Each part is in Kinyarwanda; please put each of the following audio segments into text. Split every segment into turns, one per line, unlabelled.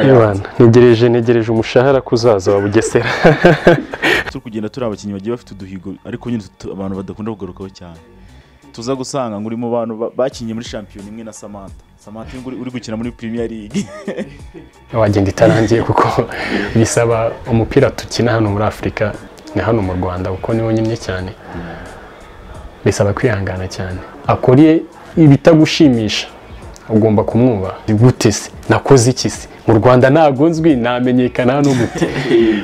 Iwana ntegereje ntegereje umushahara ko uzaza wa bugesera
turi kugenda turi abakinnyi bagiye bafite uduhigo ariko nyine tu- abantu badakunda kugarukaho cyane tuza gusanga ngo uri mu bantu ba- bakinnye muri shampiyona imwe na samantha samantha uyu nguyu uri gukina muri premier league
wagenda itarangiye kuko bisaba umupira tukina hano muri afurika ni hano mu rwanda kuko niwo nyimye cyane bisaba kwihangana cyane akore ibitagushimisha ugomba kumwubaha gute se nakoze iki se mu rwanda ntabwo nzwi namenyekana hano gute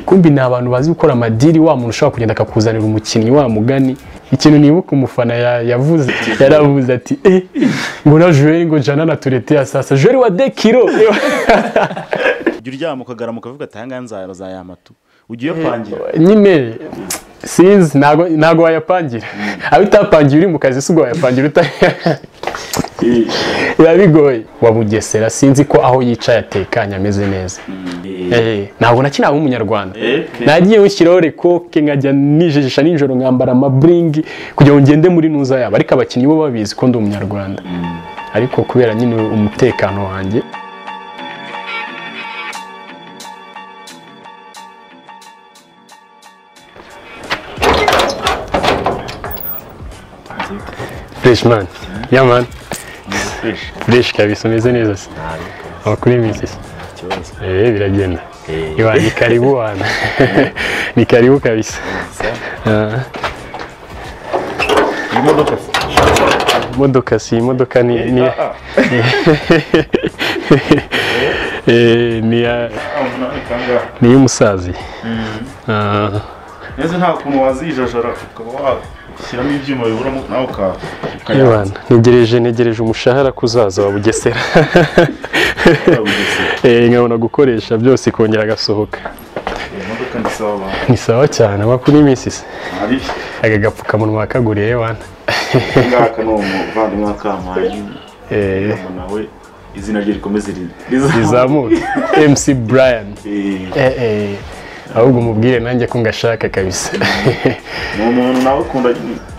kumbi ni abantu bazi gukora amadiri wa muntu ushobora kugenda akakuzanira umukinnyi wa mugani ikintu nibuka umufana ya- yavuze yaravuze ati eh ngo na Joel ngo jana na turete ya sasa Joel wa dekiro
jya uryama ukagaramuka ukavuga ati ahangaha nzayama tu ujya uyapangira
nyine sinzi ntago ntago wayapangira abo utapangiye uri mu kazi si ubwo wayapangira uta biba bigoye wa bugesera sinzi ko aho yicaye atekanye ameze neza Eh, ntabwo nakinaba umunyarwanda nagiye nshyiraho rekoke nkajya nijijisha nijoro nkambara amaburingi kugira ngo ngende muri nuza yabo ariko abakinnyi bo babizi ko ndi umunyarwanda ariko kubera nyine umutekano wanjye fureshi mani yamani fureshi kabisa umeze neza se amakuru y'iminsi se eee biragenda Iwa, ni karibu wana ni karibu kabisa Ah,
iyi modoka se
imodoka si imodoka ni ni
Ah,
Eh, ni ya-
ah, umunani kangahe?
ni iy'umusaza Ah,
neza nta kuntu wazijajara ukaba washyiramo ibyuma biburamo nawe ukaba
Iwana ntegereje ntegereje umushahara ko uzaza wa bugesera
ukayabugesera
Eh, nkabona gukoresha byose ikongera agasohoka
iyi modoka ni sawa abantu
ni sawa cyane amakuru y'iminsi se
ari
aka gapfukamunwa wakaguriye wana
ngaka ni umuvandimwe wa kamanyi
Eh,
ngo nawe izina rye rikomeze ri- rizamuke
rizamuke mc brian Eh, eh, ahubwo umubwire nanjye ko ngashaka kabisa
ni umuntu nawe ukunda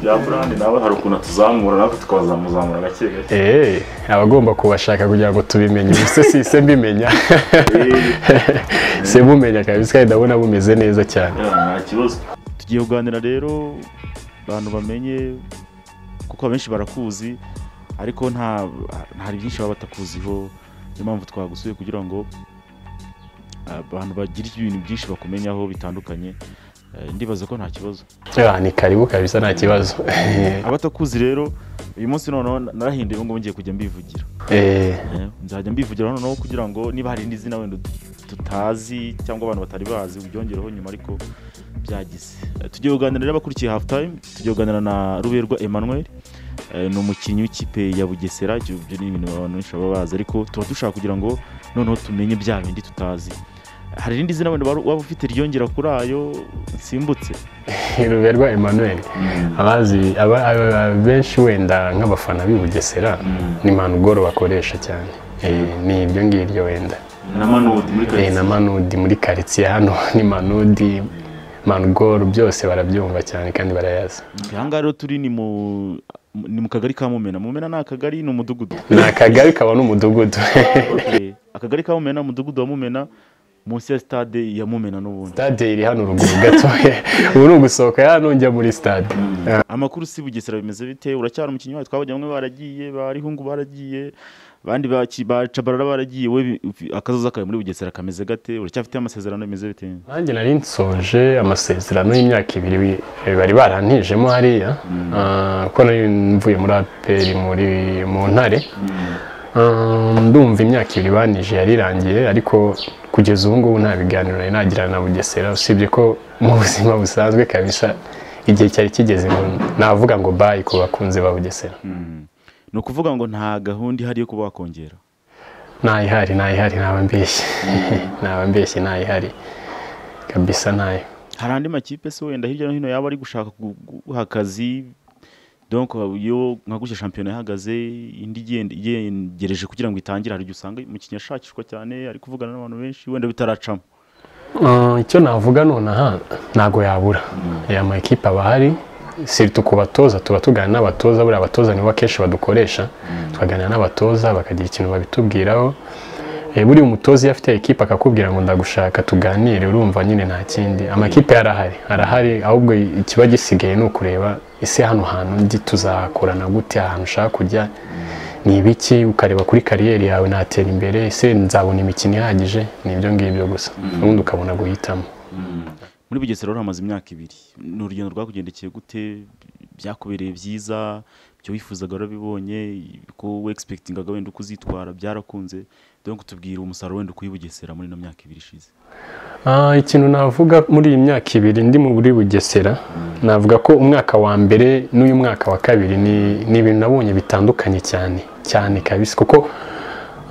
ya burandi nawe hari ukuntu atuzamura natwe tukazamuzamura gake gake
Eh, aba agomba kubashaka kugira ngo tubimenye ubuse si se mbimenya se mumenya kabisa kandi ndabona bumeze neza cyane
Yeah, nta kibazo tugiye kuganira rero abantu bamenye kuko abenshi barakuzi ariko nta hari byinshi baba batakuziho niyo mpamvu twagusuye kugira ngo ah, abantu bagire ibintu byinshi bakumenyaho bitandukanye Eh, ndibaza ko nta kibazo
Ah, ni karibu kabisa nta kibazo
abatakuzi rero uyu munsi noneho narahinduye ubu ngubu ngiye kujya mbivugira
Eh,
Eh, nzajya mbivugira noneho kugira ngo niba hari indi zina wenda tutazi cyangwa abantu batari bazi ubyongereho nyuma ariko byagize Eh, tugiye kuganira n'abakurikiye hafu tayime tugiye kuganira na ruberwa emmanuel Eh, ni umukinnyi w'ikipe ya bugesera ibyo ibyo ni ibintu abantu benshi baba bazi ariko tuba dushaka kugira ngo noneho tumenye bya bindi tutazi hari irindi zina wenda waba ufite ryongera kuri ayo nsimbutse
ruberwa emmanuel abazi aba- aba- benshi wenda nk'abafana b'i bugesera ni manugoro bakoresha cyane Eh, ni ibyo ngibyo wenda
na manudi muri
Eh, na manudi muri karitsiye hano ni manudi manugoro byose barabyumva cyane kandi barayazi
aha ngaha rero turi ni mu ni mu kagari ka mumena mumena ni akagari ni umudugudu
ni akagari kaba n'umudugudu
Eh, akagari ka mumena umudugudu wa mumena munsi ya sitade ya mumena n'ubundi
stade iri hano ruguru gatoya ubu ni ugusohoka hano njya muri stade
amakuru si bugesera bimeze bite uracyari umukinnyi wawe twabonye bamwe baragiye ba rihungu baragiye abandi ba Ki- ba cabarara baragiye we bi- akazoza kawe muri bugesera kameze gate uracyafite amasezerano bimeze bite
nanjye nari nsoje amasezerano y'imyaka ibiri wi- bari barantijemo hariya ah, ko nari mvuye muri aperi muri mu ntare Ah, ndumva imyaka ibiri banije yarirangiye ariko kugeza ubu ngubu nta biganiro nari nagirana na bugesera usibye ko mu buzima busanzwe kabisa igihe cyari kigeze ngo navuga ngo bayi ku bakunzi ba bugesera
ni ukuvuga ngo nta gahunda ihari yo kuba wakongera
ntayihari ntayihari ntaba mbeshye ntaba mbeshye ntayihari kabisa ntayo
hari andi makipe se wenda hirya no hino yaba ari gushaka guha akazi donc iyo nka gutya shampiyona ihagaze indi igenda- igegereje kugira ngo itangire hari igihe usanga umukinnyi ashakishwa cyane ari kuvugana n'abantu benshi wenda bitaracamo
Ah, icyo navuga nonaha ntabwo yabura aya makipe aba ahari siritu ku batoza tuba tuganira n'abatoza buriya abatoza nibo akenshi badukoresha tukaganira n'abatoza bakagira ikintu babitubwiraho Eh, buriya umutoza iyo afite ekipe akakubwira ngo ndagushaka tuganire urumva nyine nta kindi amakipe arahari arahari ahubwo ikiba gisigaye ni ukureba ese hano hantu ndi tuzakorana gute ahantu ushaka kujya ni ibiki ukareba kuri kariyeri yawe natera imbere ese nzabona imikino ihagije ni ibyo ngibyo gusa ubundi ukabona guhitamo
muri bugesera rero hamaze imyaka ibiri ni urugendo rwakugendekeye gute byakubereye byiza ibyo wifuzaga warabibonye ko wegispekitingaga wenda uko uzitwara byarakunze dore ko tubwira umusaruro wenda ukuye i bugesera muri ino myaka ibiri ishize
Ah, ikintu navuga muri iyi myaka ibiri ndi mu buri bugesera navuga ko umwaka wa mbere n'uyu mwaka wa kabiri ni- ni ibintu nabonye bitandukanye cyane cyane kabisa kuko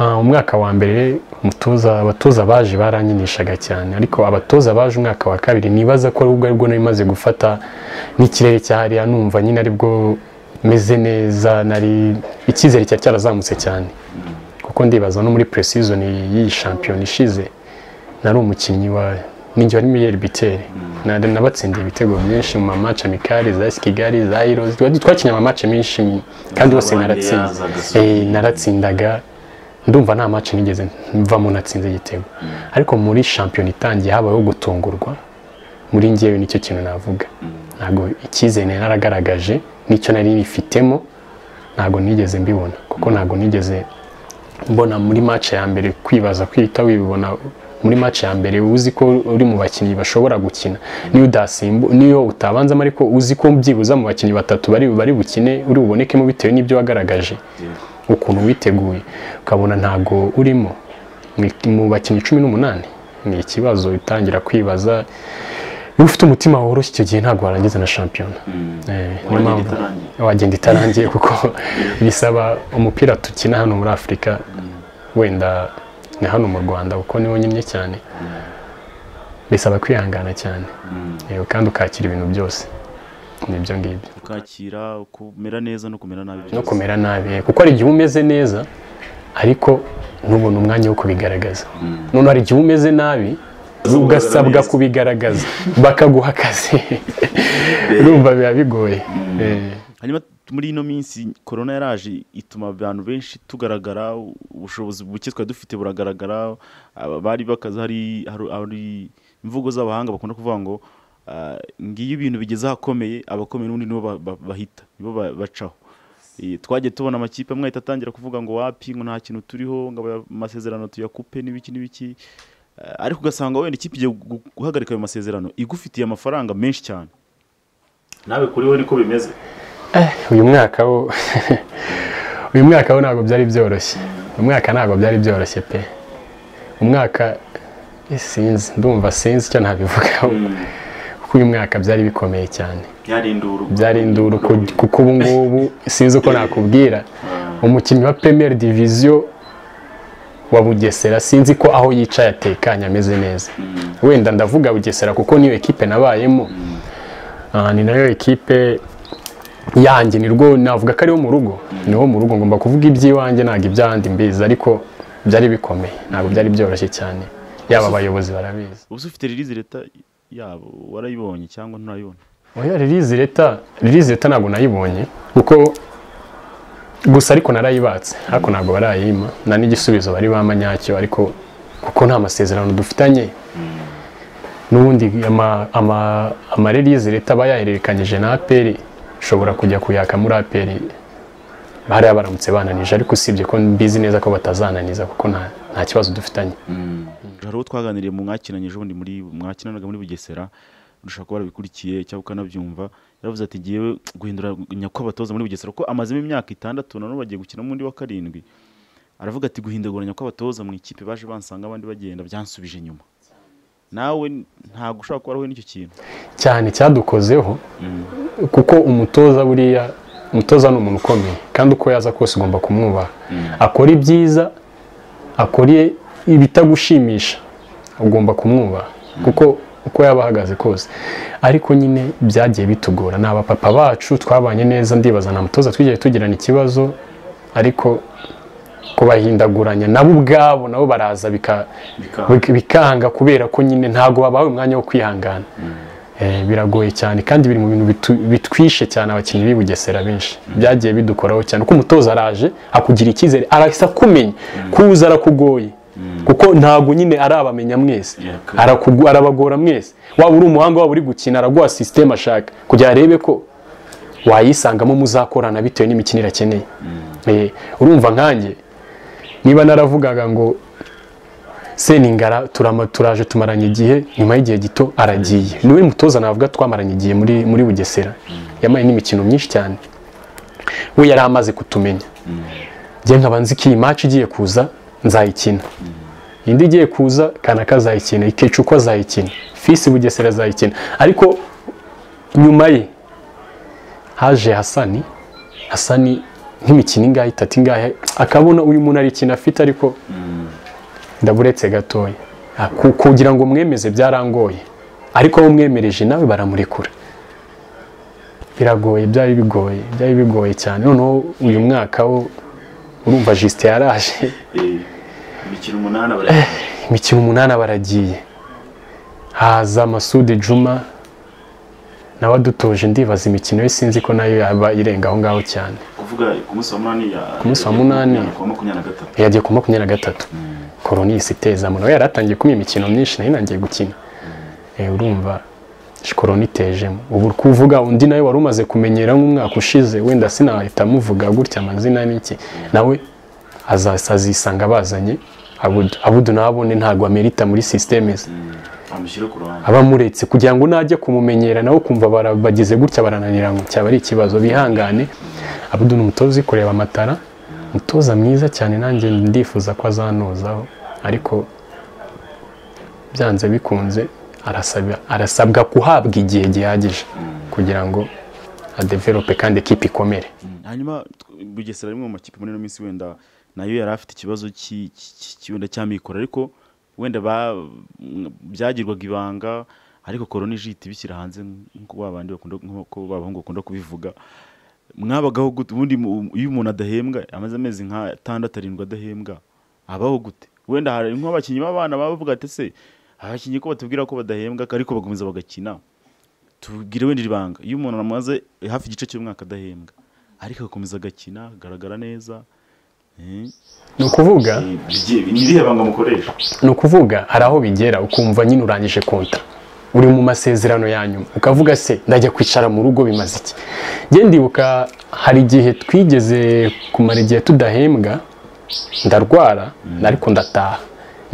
ah, umwaka wa mbere umutoza abatoza baje baranyinishaga cyane ariko abatoza baje umwaka wa kabiri nibaza ko aribwo aribwo nari maze gufata n'ikirere cya hariya numva nyine aribwo meze neza nari icyizere cyari cyarazamutse cyane kuko ndibaza no muri precision y'iyi shampiyona ishize nari umukinnyi wa ninjye wari miyeri biteri nari nabatsindiye ibitego byinshi mu mamaci amikari za kigali za heroes Twa- twakinnye amamaci menshi kandi yose naratsinze Eh, naratsindaga ndumva nta maci nigeze mvamo natsinze igitego ariko muri shampiyona itangiye habayeho gutungurwa muri ngewe nicyo kintu navuga ntabwo icyizere nari naragaragaje n'icyo nari nifitemo ntabwo nigeze mbibona kuko ntabwo nigeze mbona muri match ya mbere kwibaza kwihita wibona muri match ya mbere uzi ko uri mu bakinnyi bashobora gukina niyo udasimbu niyo utabanzamo ariko uzi ko byibuza mu bakinnyi batatu bari bari bukine uri bubonekemo bitewe n'ibyo wagaragaje ukuntu witeguye ukabona ntabwo urimo Mu- mu bakinnyi cumi n'umunani ni ikibazo utangira kwibaza iyo ufite umutima woroshye icyo gihe ntabwo warangiza na shampiyona Eh, niyo mpamvu wagenda itarangiye kuko bisaba umupira dukina hano muri afurika wenda ni hano mu rwanda kuko niwo nyimye cyane bisaba kwihangana cyane Eh, kandi ukakira ibintu byose nibyo ngibyo
ukakira kumera neza no kumera nabi
no kumera nabi kuko hari igihe uba umeze neza ariko ntubone umwanya wo kubigaragaza none hari igihe uba umeze nabi ugasabwa kubigaragaza bakaguha akazi urumva biba bigoye Eh.
hanyuma muri ino minsi korona yaraje ituma abantu benshi tugaragara ubushobozi buke twari dufite buragaragara aba bari bakaza hari hari- hari imvugo z'abahanga bakunda kuvuga ngo ah, ngiyo ibintu bigeze ahakomeye abakomeye n'ubundi nibo ba- ba- bahita nibo ba- bacaho Eh, twagiye tubona amakipe amwe ahita atangira kuvuga ngo wapi ngo nta kintu turiho ngo aba- amasezerano tuyakupe n'ibiki n'ibiki Eh, ariko ugasanga wenda ikipe igiye gu- guhagarika ayo masezerano igufitiye amafaranga menshi cyane nawe kuri we niko bimeze
Eh, uyu mwaka wo uyu mwaka wo ntabwo byari byoroshye uyu mwaka ntabwo byari byoroshye pe umwaka eh, sinzi ndumva sinzi icyo nabivugaho kuko uyu mwaka byari bikomeye cyane
byari induru
byari induru ku- kuko ubu ngubu sinzi uko nakubwira umukinnyi wa premier diviziyo wa bugesera sinzi ko aho yicaye atekanye ameze neza wenda ndavuga bugesera kuko niyo ekipe nabayemo Ah, ni nayo ekipe yanjye ni rwo navuga ko ariho mu rugo niho mu rugo ngomba kuvuga iby'iwanjye ntabwo iby'ahandi mbizi ariko byari bikomeye ntabwo byari byoroshye cyane yaba abayobozi barabizi
ubu se ufite ririzi leta yabo warayibonye cyangwa nturayibona
oya ririzi leta ririzi leta ntabwo nayibonye kuko gusa ariko narayibatse ariko ntabwo barayima nta n'igisubizo bari bama nyacyo ariko kuko nta masezerano dufitanye n'ubundi ama- ama- amarerize leta aba yahererekanyije na aperi ushobora kujya kuyaka muri aperi hariya baramutse bananije ariko usibye ko mbizi neza ko batazananiza kuko nta nta kibazo dufitanye
hari uwo twaganiriye mu mwakinanye ejo bundi muri mwakinanaga muri bugesera urusha kuba warabikurikiye cyangwa ukanabyumva yaravuze ati ngewe guhinduranya kw'abatoza muri bugesera kuko amazemo imyaka itandatu na none bagiye gukina mu wundi wa karindwi aravuga ati guhindaguranya kw'abatoza mu ikipe baje bansanga abandi bagenda byansubije inyuma nawe ntabwo ushobora kuba warahuye n'icyo kintu
cyane cyadukozeho kuko umutoza buriya umutoza ni umuntu ukomeye kandi uko yaza kose ugomba kumwubaha akora ibyiza akora ibitagushimisha ugomba kumwubaha kuko uko yaba ahagaze kose ariko nyine byagiye bitugora ni abapapa bacu twabanye neza ndibaza nta mutoza twigeze tugirana ikibazo ariko kubahindaguranya nabo ubwabo nabo baraza bika- bika- bikanga kubera ko nyine ntabwo babahaye umwanya wo kwihangana Eh, biragoye cyane kandi biri mu bintu bitu- bitwishe cyane abakinnyi b'i Bugesera benshi byagiye bidukoraho cyane kuko umutoza araje akugira icyizere arahise akumenya kuza arakugoye kuko ntabwo nyine arabamenya mwese
Yeah,
arakugu- arabagora mwese waba uri umuhanga waba uri gukina araguha sisiteme ashaka kugira ngo arebe ko wayisangamo muzakorana bitewe n'imikinire akeneye Eh, urumva nkanjye niba naravugaga ngo seningara turama turaje tumaranye igihe nyuma y'igihe gito aragiye niwe mutoza navuga twamaranye igihe muri muri bugesera yamaye n'imikino myinshi cyane we yari amaze kutumenya njye nkaba nzi ko iyi maci igiye kuza nzayikina indi igiye kuza kanaka azayikina ikecuko azayikina fisi bugesera azayikina ariko nyuma ye haje hasani hasani nk'imikino ingahe itatu ingahe akabona uyu muntu arikina afite ariko ndaburetse gatoya Ah, ku- kugira ngo mwemeze byarangoye ariko abo mwemereje nawe baramurekura biragoye byari bigoye byari bigoye cyane noneho uyu mwaka wo urumva jisite yaraje
Eh, imikino umunani abari
imikino umunani baragiye haza masudi juma nawe adutoje ndibaza imikino ye sinzi ko nayo yaba irenga aho ngaho cyane
kuvuga ku munsi wa munani ya
Ku munsi wa munani.
ku wa makumyabiri na gatatu
yagiye ku makumyabiri na gatatu koronisi iteza nawe yari atangiye kumpa imikino myinshi nayo nangiye gukina Eh, urumva shikoroni itejemo ubu uri kuvuga undi nawe wari umaze kumenyera nk'umwaka ushize wenda sinahita amuvuga gutya amazina n'iki nawe aza- azisanga abazanye abudu abudu nawe abone ntabwo amerita muri sisiteme ze
amushyire ku ruhande
aba amuretse kugira ngo najya kumumenyera nawe kumva bara- bagize gutya barananira ngo cyaba ari ikibazo bihangane abudu ni umutoza uri kureba amatara umutoza mwiza cyane nanjye ndifuza ko azanozaho ariko byanze bikunze arasabwa, arasabwa kuhabwa igihe gihagije kugira ngo adevelope kandi ekipa ikomere
hanyuma tw- bugesera rimwe mu makipe muri ino minsi wenda nayo yari afite ikibazo ki- ki- ki- ki- wenda cy'amikoro ariko wenda ba- m- byagirwaga ibanga ariko korona ije ihita ibishyira hanze nk'uko babandi bakunda nk'uko b'abahungu bakunda kubivuga mwabagaho gute ubundi mu- iyo umuntu adahembwa amaze amezi nk'atandatu arindwi adahembwa abaho gute wenda hari nk'abakinnyi b'abana baba bavuga ati se abakinnyi ko batubwira ko badahembwa ariko bagakomeza bagakina tubwire wenda iri banga iyo umuntu amaze hafi igice cy'umwaka adahembwa ariko agakomeza agakina agaragara neza eh,
ni ukuvuga
bigiye- ni irihe banga mukoresha
ni ukuvuga hari aho bigera ukumva nyine urangije konta uri mu masezerano ya nyuma ukavuga se ndajya kwicara mu rugo bimaze iki njye ndibuka hari igihe twigeze kumara igihe tudahembwa ndarwara ariko ndataha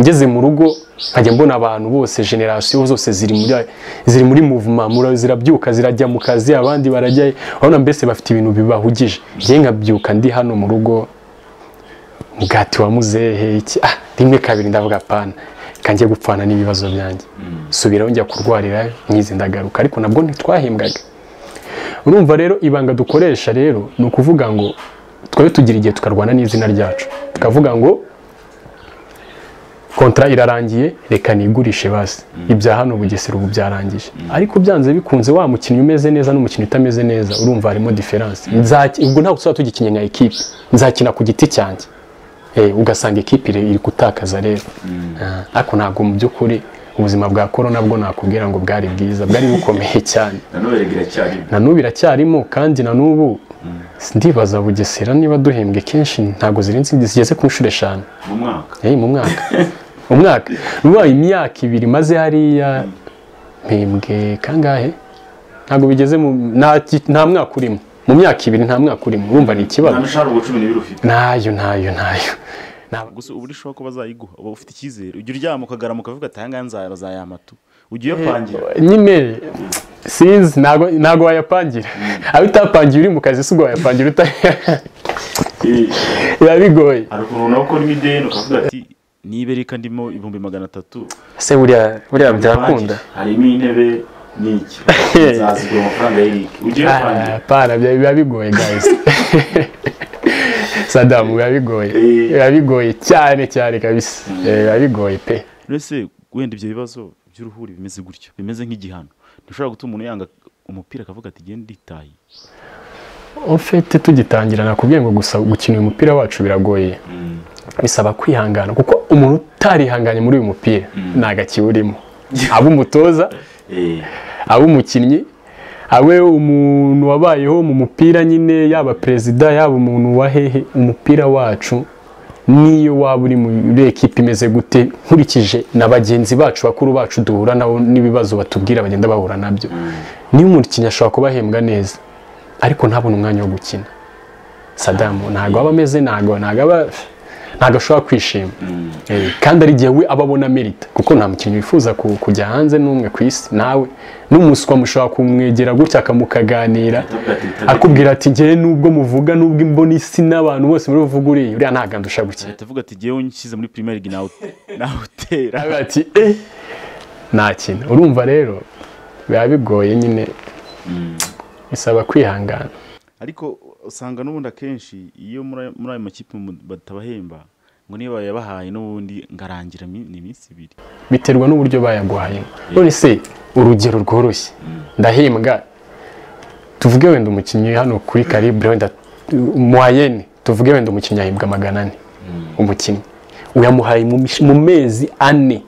ngeze mu rugo nkajya mbona abantu bose generasiyo zose ziri muri ziri muri muvuma mura- zirabyuka zirajya mu kazi abandi barajyayo urabona mbese bafite ibintu bibahugije njye nkabyuka ndi hano mu rugo umugati wa muzehe iki ah rimwe kabiri ndavuga pana kanjye gupfana n'ibibazo byanjye subiraho njya kurwarira nkizi ndagaruka ariko nabwo ntitwahembwaga urumva rero ibanga dukoresha rero ni ukuvuga ngo twari tugira igihe tukarwana n'izina ryacu tukavuga ngo kontara irarangiye reka nigurishe basi ibya hano bugesera ubu byarangije ariko byanze bikunze wa mukinnyi umeze neza n'umukinnyi utameze neza urumva harimo diferanse Nzaki- ubwo ntabwo tuzaba tugikinye nka ekipe nzakina ku giti cyanjye Eh, ugasanga ekipi iri iri gutakaza rero Ah, ariko ntabwo mu by'ukuri ubuzima bwa korona bwo nakubwira ngo bwari bwiza bwari bukomeye cyane
nanone biracyari
na n'ubu iracyarimo kandi na n'ubu ndibaza bugesera niba duhembwe kenshi ntabwo zirenze zigeze ku nshuro eshanu
mu mwaka
Eh, mu mwaka umwaka ubaye imyaka ibiri maze hariya mpembwe kangahe ntabwo bigeze mu nta ki- nta mwaka urimo mu myaka ibiri nta mwaka urimo urumva ni ikibazo
nta mishahara ubwo cumi n'ibiri ufite
ntayo ntayo ntayo Ntabwo-
gusa ubu ushobora ko bazayiguha uba ufite icyizere ujya uryama ukagaramuka ukavuga ati ayangaya nzaya bazayama tu ujya uyapangira
nyine sinzi ntago ntago wayapangira aho utapangiye uri mu kazi si ubwo wayapangira uta
Eh,
biba bigoye
hari ukuntu nawe ukoramo ideni ukavuga ati niba reka ndimo ibihumbi magana atatu
se buriya buriya byakunda
harimo intebe n'iki nzazigura amafaranga y'irike ujya uyapangira
pana biba bigoye guys sadamu biba bigoye biba bigoye cyane cyane kabisa Eh, biba bigoye pe
ese wenda ibyo bibazo by'uruhuri bimeze gutyo bimeze nk'igihano ntushobora gutuma umuntu yanga umupira akavuga ati genda nditaye
ofete tugitangira nakubwiye ngo gusa gukina uyu mupira wacu biragoye bisaba kwihangana kuko umuntu utarihanganye muri uyu mupira nta gakiwurimo aba umutoza aba umukinnyi abe umuntu wabayeho mu mupira nyine yaba perezida yaba umuntu wa hehe umupira wacu n'iyo waba uri muri ekipa imeze gute nkurikije na bagenzi bacu bakuru bacu duhura nabo n'ibibazo batubwira bagenda bahura nabyo niyo umukinnyi ashobora kubahembwa neza ariko ntabone umwanya wo gukina sadamu ntabwo aba ameze ntabwo ntabwo aba ntabwo ashobora kwishima Eh, kandi ari igihe we aba abona merita kuko nta mukinnyi wifuza ku- kujya hanze n'umwe ku isi nawe n'umuswa mushobora kumwegera gutya akamukaganira akubwira ati ngewe nubwo muvuga nubwo imboni isi n'abantu bose muri buvuga uriya uriya ntabwo andusha gukina
ahita avuga ati jyewe nshyize muri primaire league nawutera
aravuga ati eh ntakina urumva rero biba bigoye nyine bisaba kwihangana
ariko usanga n'ubundi akenshi iyo muri ayo- muri ayo makipe mu- batabahemba ngo niyo bayabahaye n'ubundi ngarangira mi- ni iminsi ibiri
biterwa n'uburyo bayaguhayemo none se urugero rworoshye ndahembwa tuvuge wenda umukinnyi hano kuri calibre wenda muhayene tuvuge wenda umukinnyi ahembwa magana ane umukinnyi uyamuhaye mu mish- mu mezi ane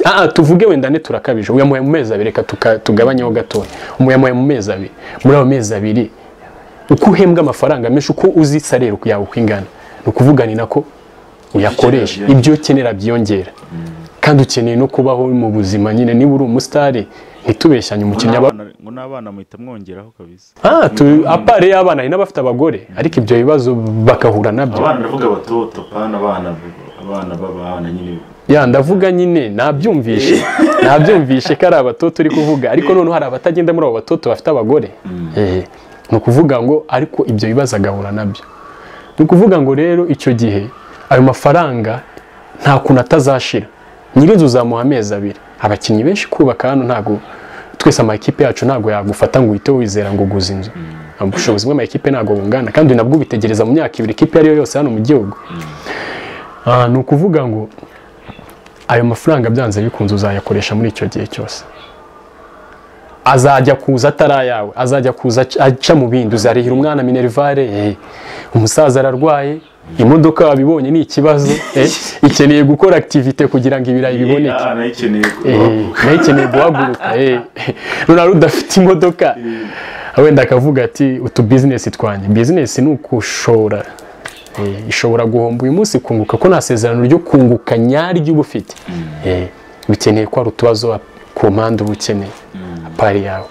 Ah, ah, tuvuge wenda ane turakabije uyamuhaye mu mezi abiri reka tuka- tugabanyeho gatoya uyamuhaye mu mezi abiri muri ayo mezi abiri uko uhembwa amafaranga menshi uko uzi salere yawe uko ingana ni ukuvuga ni nako uyakoresha
byiyongera.
ibyo ukenera byiyongera kandi ukeneye no kubaho mu buzima nyine niba uri umusitari ntitubeshyanye
Ngo
umukinnyi aba
n'abana- ngo n'abana muhita mwongeraho kabisa
Ah, tu- apare y'abana hari n'abafite abagore ariko ibyo bibazo bagahura nabyo
abana ndavuga bato topana abana abana b'abana nyine
ya ndavuga nyine nabyumvishe nabyumvishe ko ari abatoto uri kuvuga ariko noneho hari abatagenda muri abo batoto bafite abagore Eh, ni ukuvuga ngo ariko ibyo bibazo agahura nabyo ni ukuvuga ngo rero icyo gihe ayo mafaranga nta kuntu atazashira nyirinzu uzamuha amezi abiri abakinnyi benshi kubaka hano ntabwo twese amakipe yacu ntabwo yagufata ngo uhite wizera ngo uguze inzu ubushobozi bw'amakipe ntabwo bungana kandi nabwo ubitegereza mu myaka ibiri ikipe iyo ari yo yose hano mu gihugu Ah, ni ukuvuga ngo ayo mafaranga byanze bikunze uzayakoresha muri icyo gihe cyose azajya kuza atari ayawe azajya kuza ac- aca mu bindi uzarihira umwana minerivare eh, umusaza ararwaye imodoka wabibonye ni ikibazo eh, ikeneye gukora akitivite kugira ngo ibirayi biboneke
abana yikeneye
Eh, nayo ikeneye guhaguruka eh. none wari udafite imodoka wenda akavuga ati utu bizinesi twanjye bizinesi ni ukushora Eh, ishobora guhomba uyu munsi kunguka ko nta sezerano ryo kunguka nyaryo uba ufite Eh, bikeneye ko hari utubazo ku mpande uba ukeneye pari yawe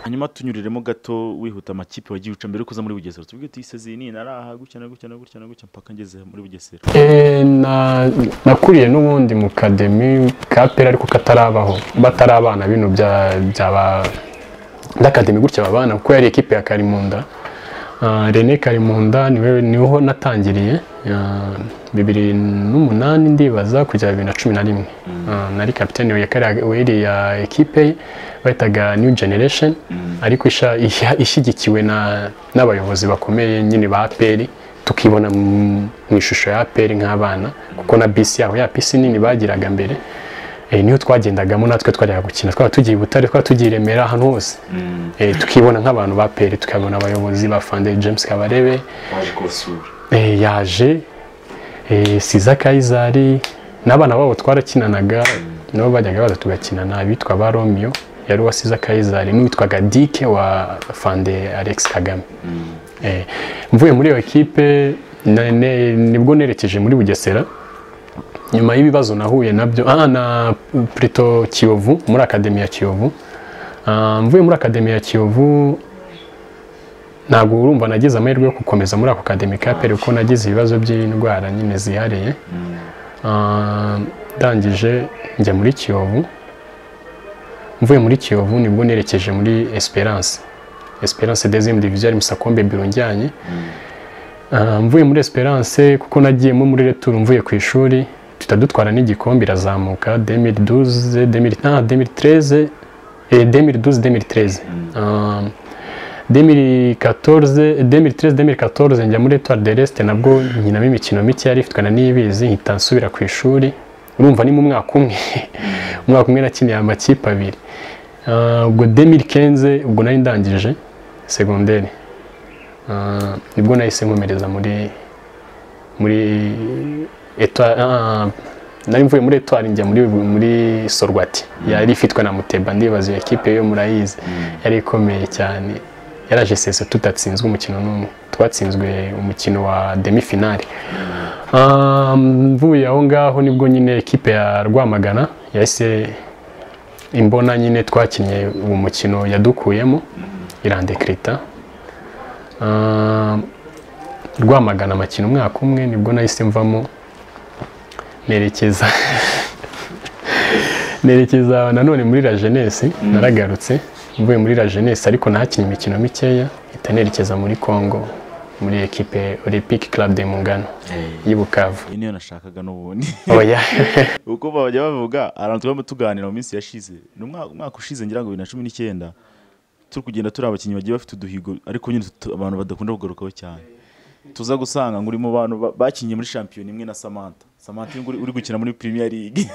hanyuma tunyuriremo gato wihuta amakipe wagiye uca mbere yo kuza muri bugesera tuvuge tuyiseziye ni naraha gutya na gutya na gutya na gutya mpaka ngeze muri bugesera
Eh, na- nakuriye n'ubundi mu kademi ka pera ariko katarabaho batari abana bino bya byaba ndakademi gutya babana kuko yari ekipe ya Karimunda Ah, Rene Karimunda niwe niho natangiriye Ah, bibiri n'umunani ndibaza kugera bibiri na cumi na rimwe Ah, nari kapiteni ya kariya- w'iriya ekipe ye bahitaga new generation ariko isha- isha- ishyigikiwe na- n'abayobozi bakomeye nyine ba aperi tukibona mu mu ishusho ya aperi nk'abana kuko na bisi yabo ya bisi nini bagiraga mbere Eh, niho twagendagamo natwe twajyaga gukina twaba tugiye i butare twaba tugiye i remera ahantu hose Eh, tukibona nk'abantu ba peri tukabona abayobozi ba fande james kabarebe
waje kubasura
eh, yaje eh, siza kayizari n'abana babo twarakinanaga nabo bajyaga baza tugakinana abitwa ba romeo yari uwa siza kayizari n'uwitwaga dike wa fande alex kagame Eh, mvuye muri iyo ekipe na- ne- nibwo nerekeje muri bugesera nyuma y'ibibazo nahuye nabyo ah, na Prito kiyovu muri akademi ya kiyovu Ah, mvuye muri akademi ya kiyovu ntabwo urumva nagize amahirwe yo gukomeza muri ako kademi ka peri kuko nagize ibibazo by'indwara nyine zihariye Ah, ndangije njya muri kiyovu mvuye muri kiyovu nibwo nerekeje muri esperance esperance deuxième division ari musakombe biro njyanye Ah, mvuye muri esperance kuko nagiyemo muri retour mvuye ku ishuri duhita dutwara n'igikombe irazamuka 2012 2000 ah, 2013 eh, 2012 2013 Ah, 2014 2013 2014 njya muri Etoile de l'Est nabwo nkinamo imikino mike yari ifitwe na Niyibizi nkita nsubira ku ishuri urumva ni mu mwaka umwe umwaka umwe nakiniye amakipe abiri Ah, ubwo 2015 ubwo nari ndangije segonderi Ah, nibwo nahise nkomereza muri muri Etoile ah, nari mvuye muri Etoile njya muri muri Sorwati yari ifitwe na Muteba ndibaza iyo ekipe yo murayizi yari ikomeye cyane yaraje seso tutatsinzwe umukino n'umwe twatsinzwe umukino wa demi finale Ah, mvuye aho ngaho nibwo nyine ekipe ya rwamagana yahise imbona nyine twakinnye uwo mukino yadukuyemo irandekrita Ah, rwamagana amakina umwaka umwe nibwo nahise mvamo nerekeza nerekeza nanone muri la jeunesse naragarutse mvuye muri la jeunesse ariko nahakinnye imikino mikeya mpita nerekeza muri congo muri ekipe olympic club de mungano y'i bukavu
iyi niyo nashakaga n'ubundi
oya
uko bajya bavuga ahantu turimo tuganira mu minsi yashize ni umwaka umwaka ushize ngira ngo bibiri na cumi n'icyenda turi kugenda turi abakinnyi bagiye bafite uduhigo ariko nyine tu- abantu badakunda kugarukaho cyane tuza gusanga ngo uri mu bantu ba- bakinnye muri shampiyona imwe na samantha samantha uyu nguyu uri gukina muri premier league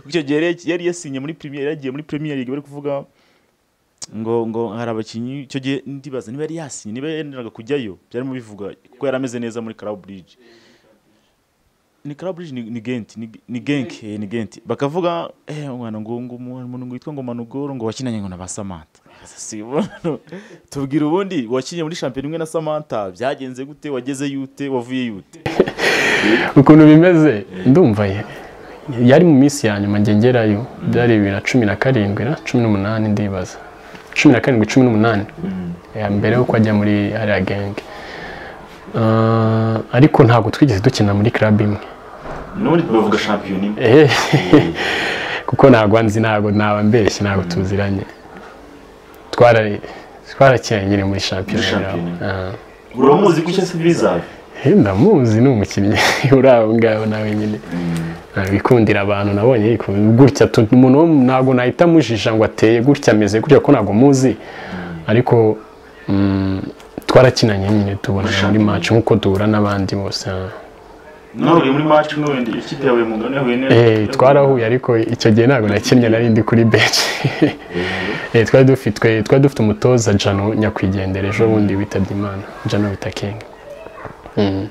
icyo gihe yari- yari yasinye muri premier yagiye muri premier league bari kuvuga ngo ngo hari abakinnyi icyo gihe ndibaza niba yari yasinye niba yenderaga kujyayo byarimo bivuga kuko yari ameze neza muri Club Bridge ni Club Bridge ni- ni Gent ni- ni Genk eh, ni Gent bakavuga eh mwana ngo ngo umuntu ngo yitwa ngo Manugoro ngo wakinanye ngo na ba Samantha si ubona tubwira ubundi wakinye muri shampiyona imwe na Samantha byagenze gute wageze yute wavuye yute
ukuntu bimeze ndumva ye yari mu minsi ya nyuma njye ngerayo byari bibiri na cumi na karindwi na cumi n'umunani ndibaza cumi na karindwi cumi n'umunani Eh, mbere yuko ajya muri ariya genge Ah, ariko ntabwo twigeze dukina muri club imwe
n'ubundi bavuga shampiyona imwe
Ehe. kuko ntabwo nzi ntabwo naba mbeshye ntabwo tuziranye Twara- twarakinanye nyine muri shampiyona
Muri
ngaho. Ah.
uramuzi ko icyo se bizaba
Eh, ndamuzi ni umukinnyi uri aho ngaho nawe nyine Ah, wikundira abantu nabonye yiku- gutya tu- umuntu wo mu- ntabwo nahita amujijja ngo ateye gutya ameze gutya ko ntabwo muzi ariko mm, twarakinanye nyine tubonana muri match nk'uko duhura n'abandi bose ah.
none muri match n'ubundi ikipe yawe mugana yahuye neza
Eh, twarahuye ariko icyo gihe ntabwo nakinnye nari ndi kuri benshi Eh, twari dufitwe twari dufite umutoza jano nyakwigendera ejo bundi witabye imana jano bita king Mm.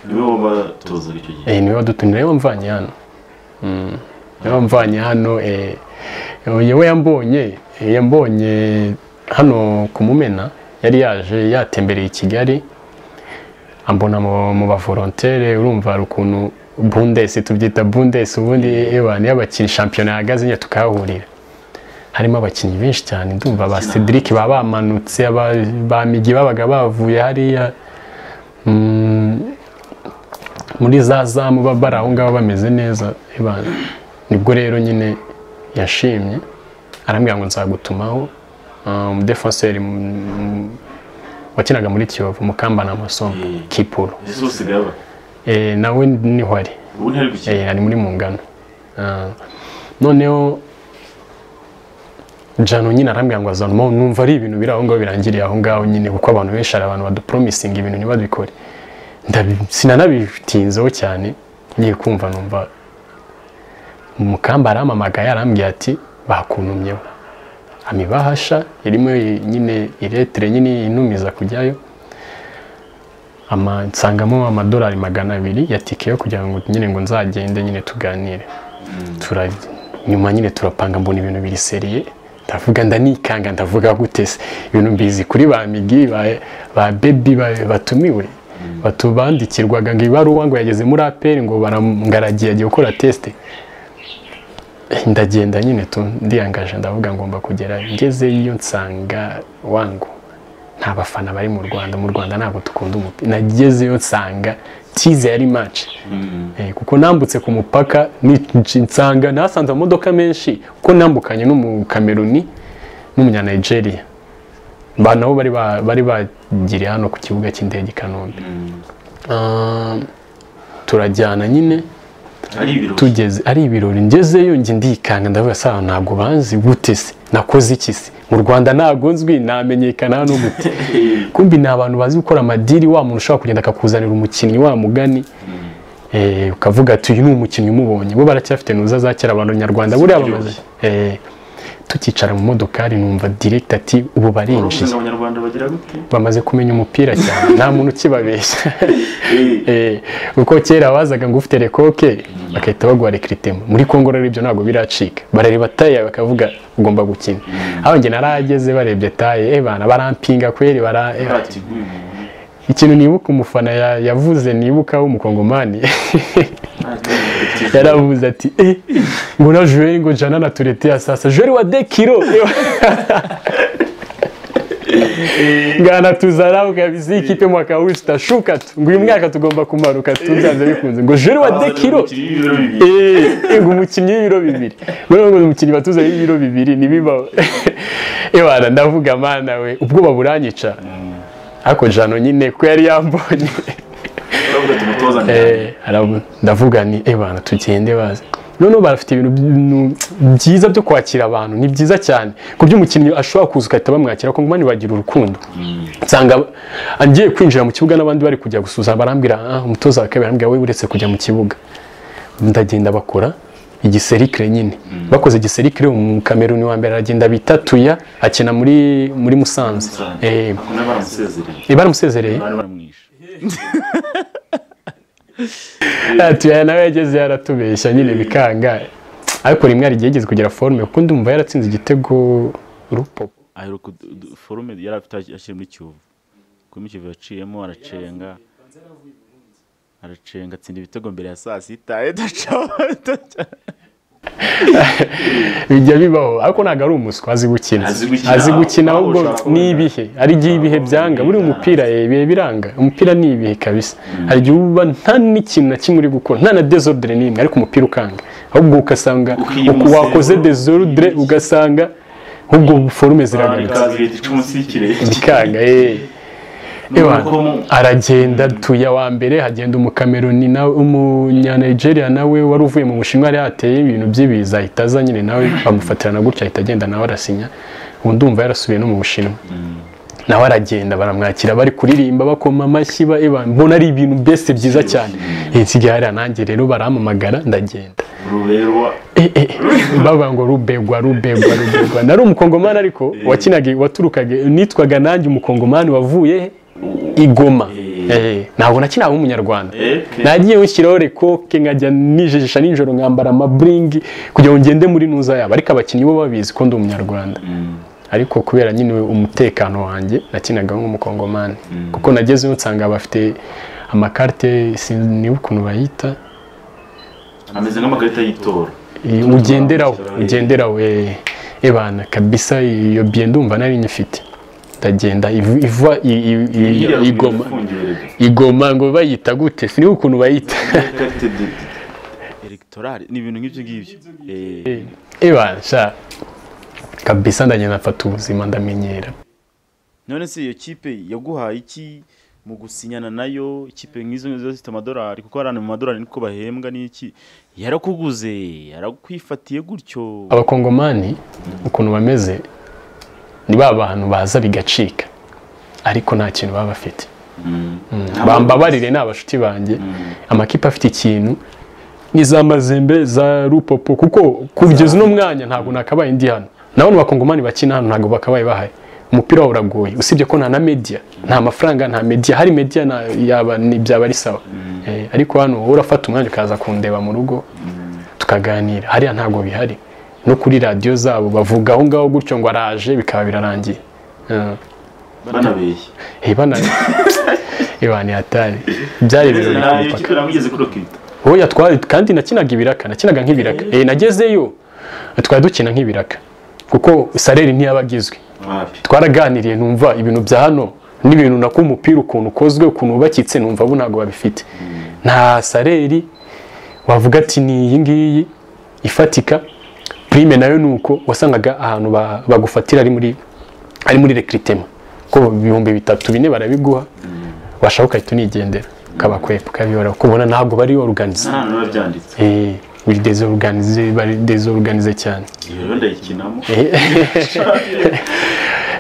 niwe wabatozaga icyo gihe
Eh, niwe wadutumye niwe wamvanye hano Mm. niwe wamvanye hano eh, yewe yambonye eh, yambonye hano ku mumena yari yaje yatembereye i kigali ambona mu mu bavolontere urumva hari ukuntu bundesi tubyita bundesi ubundi ewa niyo abakinnyi shampiyona yahagaze nyine tukahahurira harimo abakinnyi benshi cyane ndumva ba cedric baba bamanutse aba- ba migi babaga bavuye hariya Mm, muri za zamu baba bari aho ngaho bameze neza Eba, nibwo rero nyine yashimye arambwira ngo nzagutumaho Ah, umudefanseri mm, mm, wakinaga muri kiyovu mukambana amasomo
Mm.
kipuro
ese ubu usigaye aba
Eh, nawe niho ari
ubu ntari gukina
Eh, ari muri mungano Ah, noneho jano nyine arambwira ngo azanamo numva ari ibintu biri aho ngaho birangiriye aho ngaho nyine kuko abantu benshi hari abantu badupromisinga ibintu ntibabikore Ndabi- sinanabitinzeho cyane ngiye kumva numva umukamba arampamagaye arambwira ati bakuntumyeho amibahasha irimo nyine iretire nyine inumiza kujyayo ama nsangamo amadolari magana abiri ya tike yo kugira ngo nyine ngo nzagende nyine tuganire tura nyuma nyine turapanga mbona ibintu biri seriye ndavuga ndanikanga ndavuga gute se ibintu mbizi kuri ba migi ba, ba bebi ba, batumiwe batu bandikirwaga ngo ibaruwa ngo yageze muri aperi ngo baramugaragiye agiye gukora tesite ndagenda nyine tu ndiyangaje ndavuga ngomba kugera ngezeyo nsanga wangu nta bafana bari mu rwanda mu rwanda ntabwo dukunda umupira nagezeyo nsanga tize yari maci kuko nambutse ku mupaka ni- nsanga nasanze amamodoka menshi kuko nambukanye n'umukameruni n'umunyanigeria ba nabo bari ba- bari bagiriye hano ku kibuga cy'indege i kanombe Ah, turajyana nyine
ari ibirori
tugeze ari ibirori ngezeyo njye ndikanga ndavuga saa ntabwo banzi gute se nakoze iki se mu rwanda ntabwo nzwi namenyekana hano gute kumbi ni abantu bazi gukora amadiri wa muntu ushobora kugenda akakuzanira umukinnyi wa mugani eh, ukavuga ati uyu ni umukinnyi umubonye bo baracyafite nuza za kera abantu nyarwanda buriya bamaze
Ziryoshye.
eh, tukicara mu modokari numva direct ati ubu barinjiye
urumva abanyarwanda bagira gute
bamaze kumenya umupira cyane nta muntu ukibabeshya
Eh,
Eh, uko kera wazaga ngo ufite rekoke bagahita baguha rekiritema muri kongo rero ibyo ntabwo biracika barareba taye bakavuga ugomba gukina aho njye narageze barebye taye eh bana barampinga kweri bara eh, bati,
barateguye umuntu
ikintu nibuka umufana ya- yavuze nibukaho umukongomani yaravuze ati eh mbona Joel ngo jana na turete ya sasa Joel wa 2 kilo ngana tuzarau kabisa iyi kipe mwaka huu tutashuka tu ngo uyu mwaka tugomba kumanuka tuzanze bikunze ngo Joel wa 2 kilo eh ngo umukinnyi w'ibiro bibiri buriya ngo umukinnyi batuze w'ibiro bibiri ntibibaho ebana ndavuga mana we ubwoba buranyica ariko jano nyine ko yari yambonye
uravuga tumutoza
Eh, arabu- ndavuga ni ebana tugende baza noneho barafite ibintu bintu byiza byo kwakira abantu ni byiza cyane ku buryo umukinnyi ashobora kuza ugahita bamwakira ko ngumani bagira urukundo nsanga ngiye kwinjira mu kibuga n'abandi bari kujya gusuza barambwira ah, umutoza wa kabiri arambwira we uretse kujya mu kibuga ndagenda bakora igiserikire nyine bakoze igiserikire umukameruni wa mbere aragenda bitatuya akina muri muri musanze eh,
akunda baramusezereye
baramusezereye
bari baramwishe
tuya nawe yageze yaratubeshya nyine bikanga ariko rimwe hari igihe yigeze kugira forume kuko ndumva yaratsinze igitego rupopo
aheruka udu- udu- forume yari afite ashyira muri kiyovu kuri mu kiyovu yaciyemo aracenga aracenga atsinda ibitego mbere ya saa sita idaca
bijya bibaho ariko ntabwo ari umuswa azi gukina
Azi gukina,
azi gukina
aho
ahubwo
ushaka kubona.
ni ibihe hari igihe ibihe byanga buriya umupira eh, ibihe biranga umupira ni ibihe kabisa hari igihe uba nta n'ikintu na kimwe uri gukora nta na desordre n'imwe ariko umupira ukanga ahubwo ugasanga
Ukimusera.
uku wakoze desordre ugasanga ahubwo forume ziragarutse
baramukazi leta ica umunsi y'ikirere
bikanga eh. Ewa,
Nuko mu-
aragenda tuya wa mbere hagenda umukameruni na umunyanigeria nawe wari uvuye mu bushinwa yari yateye ibintu by'ibiza ahita aza nyine nawe bamufatirana gutya ahita agenda nawe arasinya ubu ndumva yarasubiye no mu bushinwa nawe aragenda baramwakira bari kuririmba bakoma amashyi ba- ewa, mbona ari ibintu bese byiza cyane Eh, nsigaye hariya nanjye rero barampamagara ndagenda
ruberwa
Eh, eh, bavuga ngo rubegwa rubegwa rubegwa nari umukongomani ariko wakinaga waturukaga nitwaga nanjye umukongomani wavuye he? i Goma Eh, ntabwo nakinaga nk'umunyarwanda
epfe
nagiye nshyiraho rekoke nkajya nijijisha nijoro nkambara amaburingi kugira ngo ngende muri nuza yabo ariko abakinnyi bo babizi ko ndi umunyarwanda ariko kubera nyine umutekano wanjye nakinaga nk'umukongomani kuko nagezeyo nsanga bafite amakarite siniba ukuntu bayita
ameze nk'amakarita y'itora
Eh, ugenderaho ugenderaho eh, ebana kabisa iyo biye ndumva nari nyifite ndagenda iv- iva i- i- i-
Iriya
igoma
ifungiye rero.
igoma ngo bayita gute siniba ukuntu bayita
Ikarita de-
elegitoral ni ibintu nk'ibyo ngibyo Eh,
ebana sha kabisa ndagenda mfata ubuzima ndamenyera
none se iyo kipe yaguhaye iki mu gusinyana nayo ikipe nk'izo ngizo zifite amadolari kuko hariya ni mu madolari niko bahembwa n'iki yarakuguze yarakwifatiye gutyo
abakongomani ukuntu bameze ni ba bantu baza bigacika ariko nta kintu baba bafite
Nta
bambabarire ni abashuti banjye amakipe afite ikintu ni za mazembe za rupopo kuko kugeza uno mwanya ntabwo nakabaye ndi hano nabona abakongomani bakina hano ntabwo bakabaye bahari umupira wabo uragoye usibye ko nta na media nta mafaranga nta media hari media na, yaba, ni, byaba ari sawa eh, ariko hano wowe urafata umwanya ukaza kundeba mu rugo tukaganira hariya ntabwo bihari no kuri radiyo zabo bavuga aho ngaho gutyo ngo araje bikaba birarangiye Eh,
banabeshya
eh, bana ibana yatari byari ibirori ku
nayo
mupaka
kipe namugeze kuri okita
wowe yatwari kandi nakinaga ibiraka nakinaga nk'ibiraka eh nagezeyo twari dukina nk'ibiraka kuko sareri ntiyabagizwe
wapi
twaraganiriye numva ibintu bya hano n'ibintu nako umupira ukuntu ukozwe ukuntu wubakitse numva bo ntabwo babifite nta sareri wavuga ati ni iyi ngiyi ifatika prime nayo ni uko wasangaga ahantu ba- bagufatira ari muri ari muri rekiritema ko ibihumbi bitatu bine barabiguha washaka ugahita unigendera ukabakwepfa ukabibara kuko ubona ntabwo bari oruganize
nta hantu biba byanditse
Eh, buri dezoruganize bari dezoruganize cyane
iyo rero ndayikinamo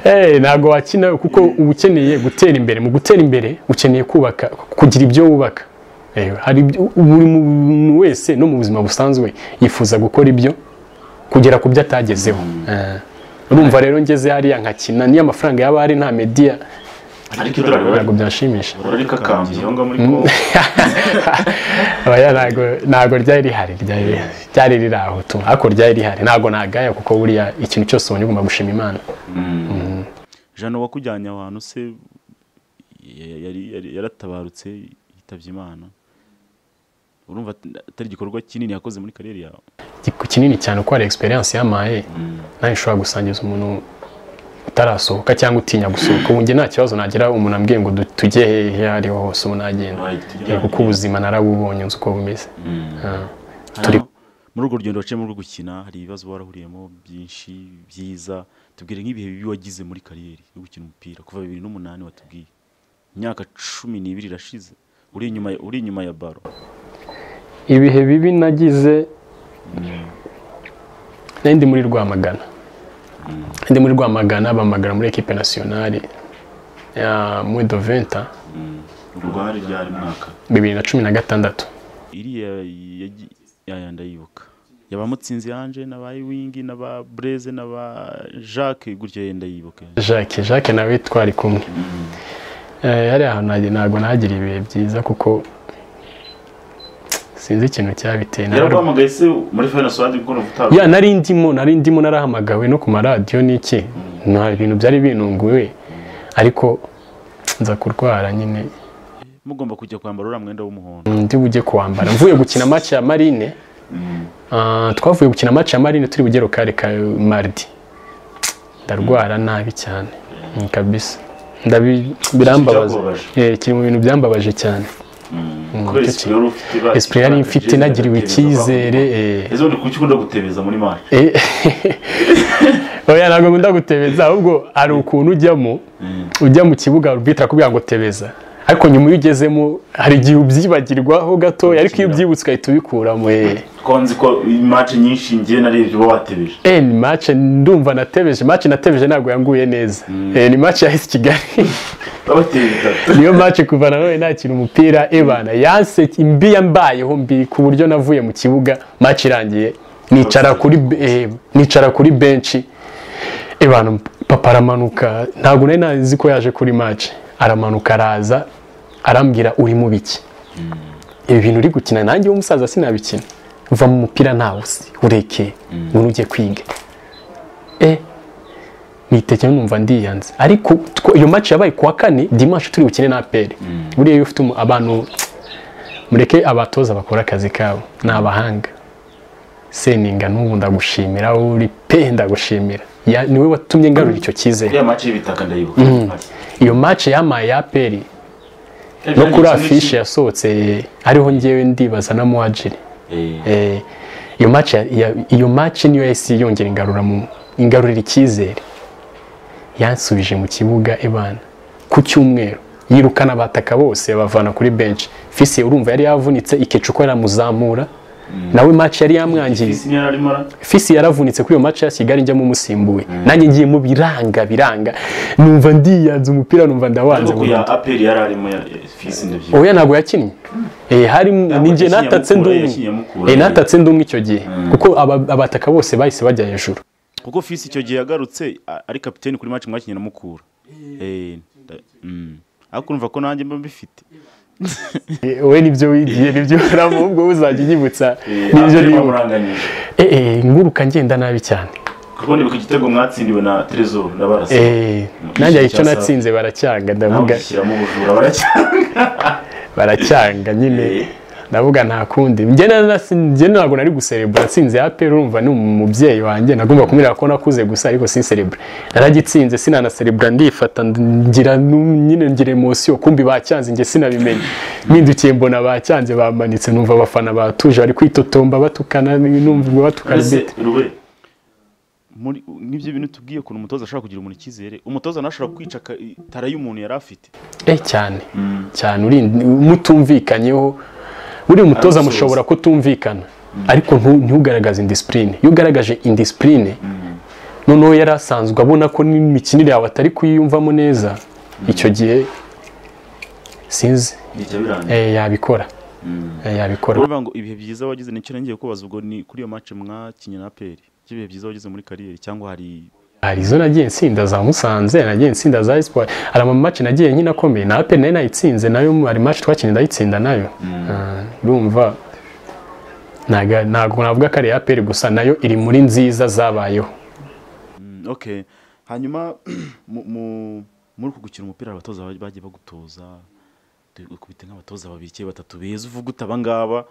Eh, ntabwo wakina kuko uba ukeneye gutera imbere mu gutera imbere ukeneye kubaka kugira ibyo wubaka Eh, hari ibyo- buri muntu wese no mu buzima busanzwe yifuza gukora ibyo kugera ku byo atagezeho Eh, urumva rero ngeze hariya nkakina niyo amafaranga yaba ari nta mediya
ariko idorari
ntabwo byanshimisha
rikakambye aho ngaho muri kongo
aba ya- ntago ntago ryari rihari ryari rihari. ryari riri aho tu ariko ryari rihari ntago nagaya kuko buriya ikintu cyose ubonye ugomba gushima imana
jano wakujyanye aho hantu se ya- yari- yari- yaratabarutse yitabye imana urumva at- atari igikorwa kinini yakoze muri kariyeri yawe
Igiku kinini cyane uko hari experience yamaye nawe ushobora gusangiza umuntu utarasohoka cyangwa utinya gusohoka ubu njye nta kibazo nagira umuntu ambwiye ngo du- tujye hehe aho ariho hose ubu nagenda Eh, kuko ubuzima narabubonye nzi uko bumeze Ah. Turi-
Hanyuma, muri urwo rugendo waciyemo rwo gukina hari ibibazo warahuriyemo byinshi byiza tubwire nk'ibihe bibi wagize muri kariyeri yo gukina umupira kuva bibiri n'umunani watubwiye imyaka cumi n'ibiri irashize uri inyuma ya- uri inyuma ya baro
ibihe bibi nagize nari ndi muri rwamagana ndi muri rwamagana bamagana muri ekipe nasiyonari ya mwedoventa
urwari ryari mwaka
bibiri na cumi na gatandatu
iriya yagi- yaya ndayibuka yaba mutsinzi yanje n'aba iwingi n'aba breze n'aba jacques gutyo yenda yibuka
jacques jacques nawe twari kumwe Eh, hariya hantu nage- ntabwo nagira ibihe byiza kuko sinzi ikintu cyabiteye Nararu-
yaraguhamagaye se muri fayina suwadi kuko utavuga
ya nari ndimo nari ndimo narahamagawe no ku maradiyo n'iki nta bintu byari binunguwe ariko nza kurwara nyine
mugomba kujya kwambara uriya mwenda w'umuhondo
ndi bujye kuwambara mvuye gukina match ya marine ah, twavuye gukina match ya marine turi bugero kare ka mardi ndarwara nabi cyane Mm, kabisa Ndabi- birambabaza
Kikubabaje.
Eh, kiri mu bintu byambabaje cyane
kubera
cyo
isipure yari ufite iba-
esprit yari mfite
iba-
nagiriwe icyizere eh.
ese undi kuki ukunda gutebeza muri mari
Eh, oya ntabwo nkunda gutebeza ahubwo hari ukuntu ujyamo ujya mu kibuga rubitira kubwira ngo tebeza ariko nyuma iyo ugezemo hari igihe ubyibagirwaho gatoya ariko iyo ubyibutse uhita ubikuramo eh.
ko nzi ko imaci nyinshi ngiye narebye uba watebeje
Eh, ni mace ndumva natebeje mace natebeje ntabwo yanguye neza Eh, ni mace yahise i kigali
babateye bitatu
niyo mace kuva na none nakina umupira ebana yanse imbi yambayeho mbi ku buryo navuye mu kibuga mace irangiye nicara kuri be- eh, nicara kuri benshi ebana papa aramanuka ntabwo nari nazi ko yaje kuri mace aramanuka araza arambwira uri mu biki ibi bintu uri gukina nanjye w'umusaza sinabikina uva mu mupira ntawuzi ureke ngo ujye kwiga eh nitekeye numva ndiyanze ariko two- iyo match yabaye kuwa kane dimanche turi bukine na aperi buriya iyo ufite umu- abantu mureke abatoza bakora akazi kabo ni abahanga seninga n'ubu ndagushimira wowe uri pe ndagushimira Ya- ni wowe watumye ngarura icyo cyizere
iriya maci y'ibitaka ndayibuka
iyo match yamaye ya aperi
Eh,
no kuri
byanditse
afishe
n'iki?
yasohotse ariho ngewe ndibaza na muwajiri
Eh,
Eh, iyo match ya- ya- iyo match niyo yahise yongera ingarura mu ingarurira icyizere yansubije mu kibuga ebana ku cyumweru yirukana abataka bose abavana kuri bench fise urumva yari yavunitse ikecu ko yaramuzamura nawe match yari yamwangiriza
Fisi niyo yari arimo ara-
fisi yaravunitse kuri iyo match ya kigali njyamo umusimbuye nanjye ngiye mu biranga biranga numva ndiyanze umupira numva ndawanze
ariko ku ya
burundu.
aperi yari arimo ya- ya- fisi ndabyibuka
oya ntabwo yakinnye Eh, hari ninjye
yakinnye
natatse
Mukura,
ndumwe
yakinnye Mukura.
Eh, natatse ndumwe icyo gihe kuko aba- abataka bose bahise bajya hejuru
kuko fisi icyo gihe yagarutse a- ari kapiteni kuri maci mwakinnye na mukura Eh, nda- mm. ariko urumva ko nanjye mba mbifite
Eh, we nibyo wigiye nibyo uramo ubwo uzajya unyibutsa
Eh,
nibyo
aperi
nibuka
bamuranganyije
Eh, eh, nguruka ngenda nabi cyane
kuko nibuka igitego mwatsindiwe na trezor na barasa
Eh, nanjye hari icyo natsinze baracyanga ndavuga
namushyiramo ubujura baracyanga
baracyanga nyine
Eh.
ndavuga nta kundi njye na- nasi- njye ntabwo nari guserebura nsinze ya pera urumva ni umubyeyi wanjye nagomba kumwereka ko nakuze gusa ariko sinserebura naragitsinze sinanaserebura ndifata ngira nu- nyine ngira emosiyo kumbi bacyanze njye sinabimenya mpindukiye mbona bacyanze bamanitse numva abafana batuje bari kwitotomba batukana numva batukana
ese
bite
rube
muri n'ibyo bintu tubwiye ukuntu umutoza ashobora kugira umuntu icyizere umutoza ntashobora kwica ka- tara y'umuntu yari afite
eh cyane cyane uri mutumvikanyeho buriya umutoza
Aramusubiza.
mushobora kutumvikana ariko ntu- ntugaragaze indisipurine iyo ugaragaje indisipurine noneho yari asanzwe abona ko n'imikinire yawe atari kuyiyumvamo neza icyo gihe sinzi
ntijya birangira
eh, yabikora Eh, yabikora
uravuga ngo ibihe byiza wagize nicyo nongeye kubaza ubwo ni kuri iyo maci mwakinnye na aperi by'ibihe byiza wageze muri kariyeri cyangwa hari
hari izo nagiye nsinda za musanze nagiye nsinda za espoir hari amamatch nagiye nkina akomeye na apel nayo nayitsinze nayo hari match twakinnye ndayitsinda nayo Ah, urumva ntago ntago navuga ko ari apel gusa nayo iri muri nziza zabayeho
Mm, okay hanyuma mu- mu- muri uku gukina umupira hari abatoza ba- bagiye bagutoza dukubita nk'abatoza babiri cyangwa batatu beza uvuga uti abangaba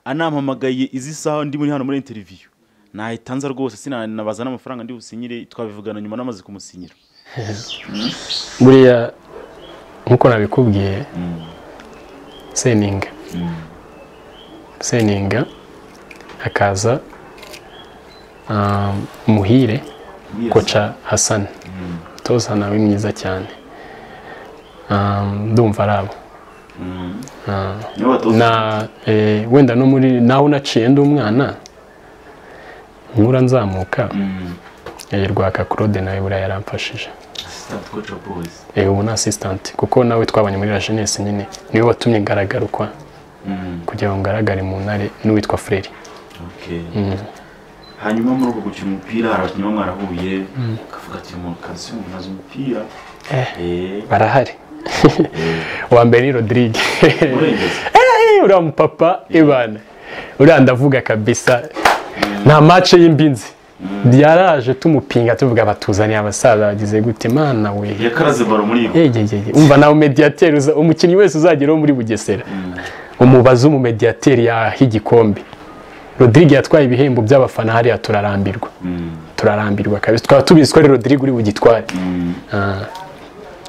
anampamagaye izi saha ndi muri hano muri interiviyu nahitanza rwose sinanabaza n'amafaranga ndi businyire twabivugana nyuma namaze kumusinyira
buriya nkuko nabikubwiye seninga seninga hakaza ah, muhire koca hasani umutoza nawe mwiza cyane Ah, ndumva ari abo Ah,
nibo batoza
na eh, wenda no muri naho naciye ndi umwana nkura nzamuka
Mm.
eh, rwaka claude nawe buriya yaramfashije
Assistant coach wa boys.
Eh, ubu ni assistant kuko nawe twabanye muri la jeunesse nyine niwe watumye ngaragaruka
Mm.
kugira ngo ngaragare mu ntare n'uwitwa frere
Okay.
Mm.
hanyuma muri uko gukina umupira hari abakinnyi baba mwarahuye ukavuga ati umuntu kazi umuntu azi umupira Eh,
barahari
eh,
uwa mbere ni rodrigue
urengeza
Eh, uriya mupapa ibana uriya ndavuga kabisa nta mace y'imbinzi yaraje tumupinga tuvuga batuzaniye abasaza bagize gute mana we
yakaraze baro muri iyo
Egegege, umva nawe mediateri uza- umukinnyi wese uzagera wo muri bugesera umubaza umumediateri yaha igikombe rodrigue yatwaye ibihembo by'abafana hariya turarambirwa
Mm.
turarambirwa kabisa twaba tubizi ko ari rodrigue uri bugitware
Mm.
Ah,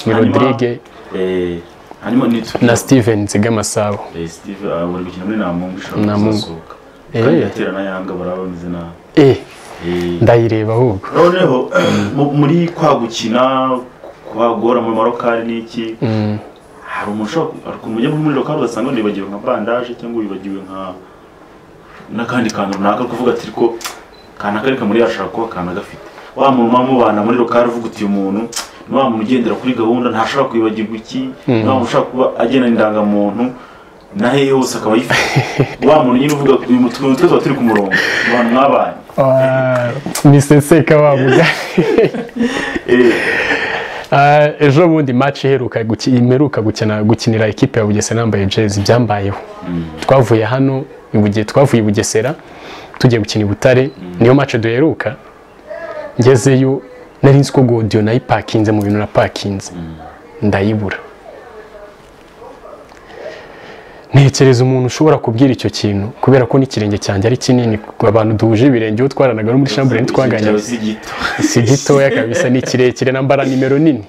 ni
Hanyuma-
rodrigue
Eh, hanyuma ni
na steven nzigamasabo
Eh, Steve ah, bari gukina muri Namungu ishobora
Namungu.
kuzasohoka
Eh.
kandi yatera na Yanga baraba bameze nabi
eh
Eh,
ndayireba ahubwo
noneho mu- muri kwa gukina kwagora muri marokari n'iki
Mm.
hari umuntu ushobora ku- hari ukuntu ujya muri muri rokari ugasanga wibagiwe nka bandaje cyangwa wibagiwe nka n'akandi kantu runaka uri kuvuga ati ariko kana kari kamuri yashaka kuba kana gafite wa muntu muba mubana muri rokari uvuga uti uyu muntu ni wa muntu ugendera kuri gahunda ntashobora kwibagirwa iki ni wa muntu ushobora kuba agena indangamuntu nahe yose akaba ayifite wa muntu nyine uvuga uyu mutu- utuntu twose tuba turi ku murongo ni abantu mwabanye
Ah, niseseka wavuga
Eh,
Ah, ejo bundi match iheruka guki- imeruka gukina gukinira ikipe ya Bugesera nambaye jezi byambayeho twavuye hano i Buge- twavuye i Bugesera tugiye gukina i Butare niyo match duheruka ngezeyo nari nzi ko godiyo nayipakinze mu bintu napakinze ndayibura ntekereza umuntu ushobora kubwira icyo kintu kubera ko n'ikirenge cyanjye ari kinini abantu duhuje ibirenge uwo twaranaga no muri shambure twanganye
cyawe si gito
si gitoya kabisa ni kirekire nambara nimero nini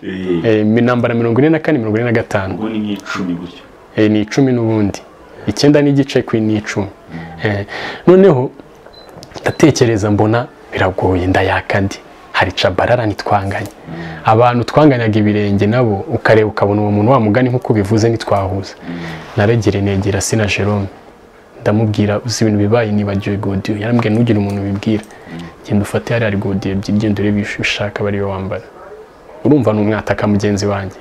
Eh,
Eh, mi- nambara mirongo ine na kane mirongo ine na gatanu
ubwo ni nk'icumi gutyo
Eh, ni icumi n'ubundi icyenda n'igice ku ni icumi Eh, noneho ndatekereza mbona biragoye ndayaka ndi hari cabarara ntitwanganye abantu twanganyaga ibirenge nabo ukareba ukabona uwo muntu wamugani nk'uko ubivuze ntitwahuza naregere negera sina Jerome ndamubwira uzi ibintu bibaye nibagiwe godiyo yarambwiye ntugire umuntu ubibwira genda ufate hariya hari godiyo ebyiri genda urebe iyo ushaka bariyo wambara urumva ni umwataka mugenzi wanjye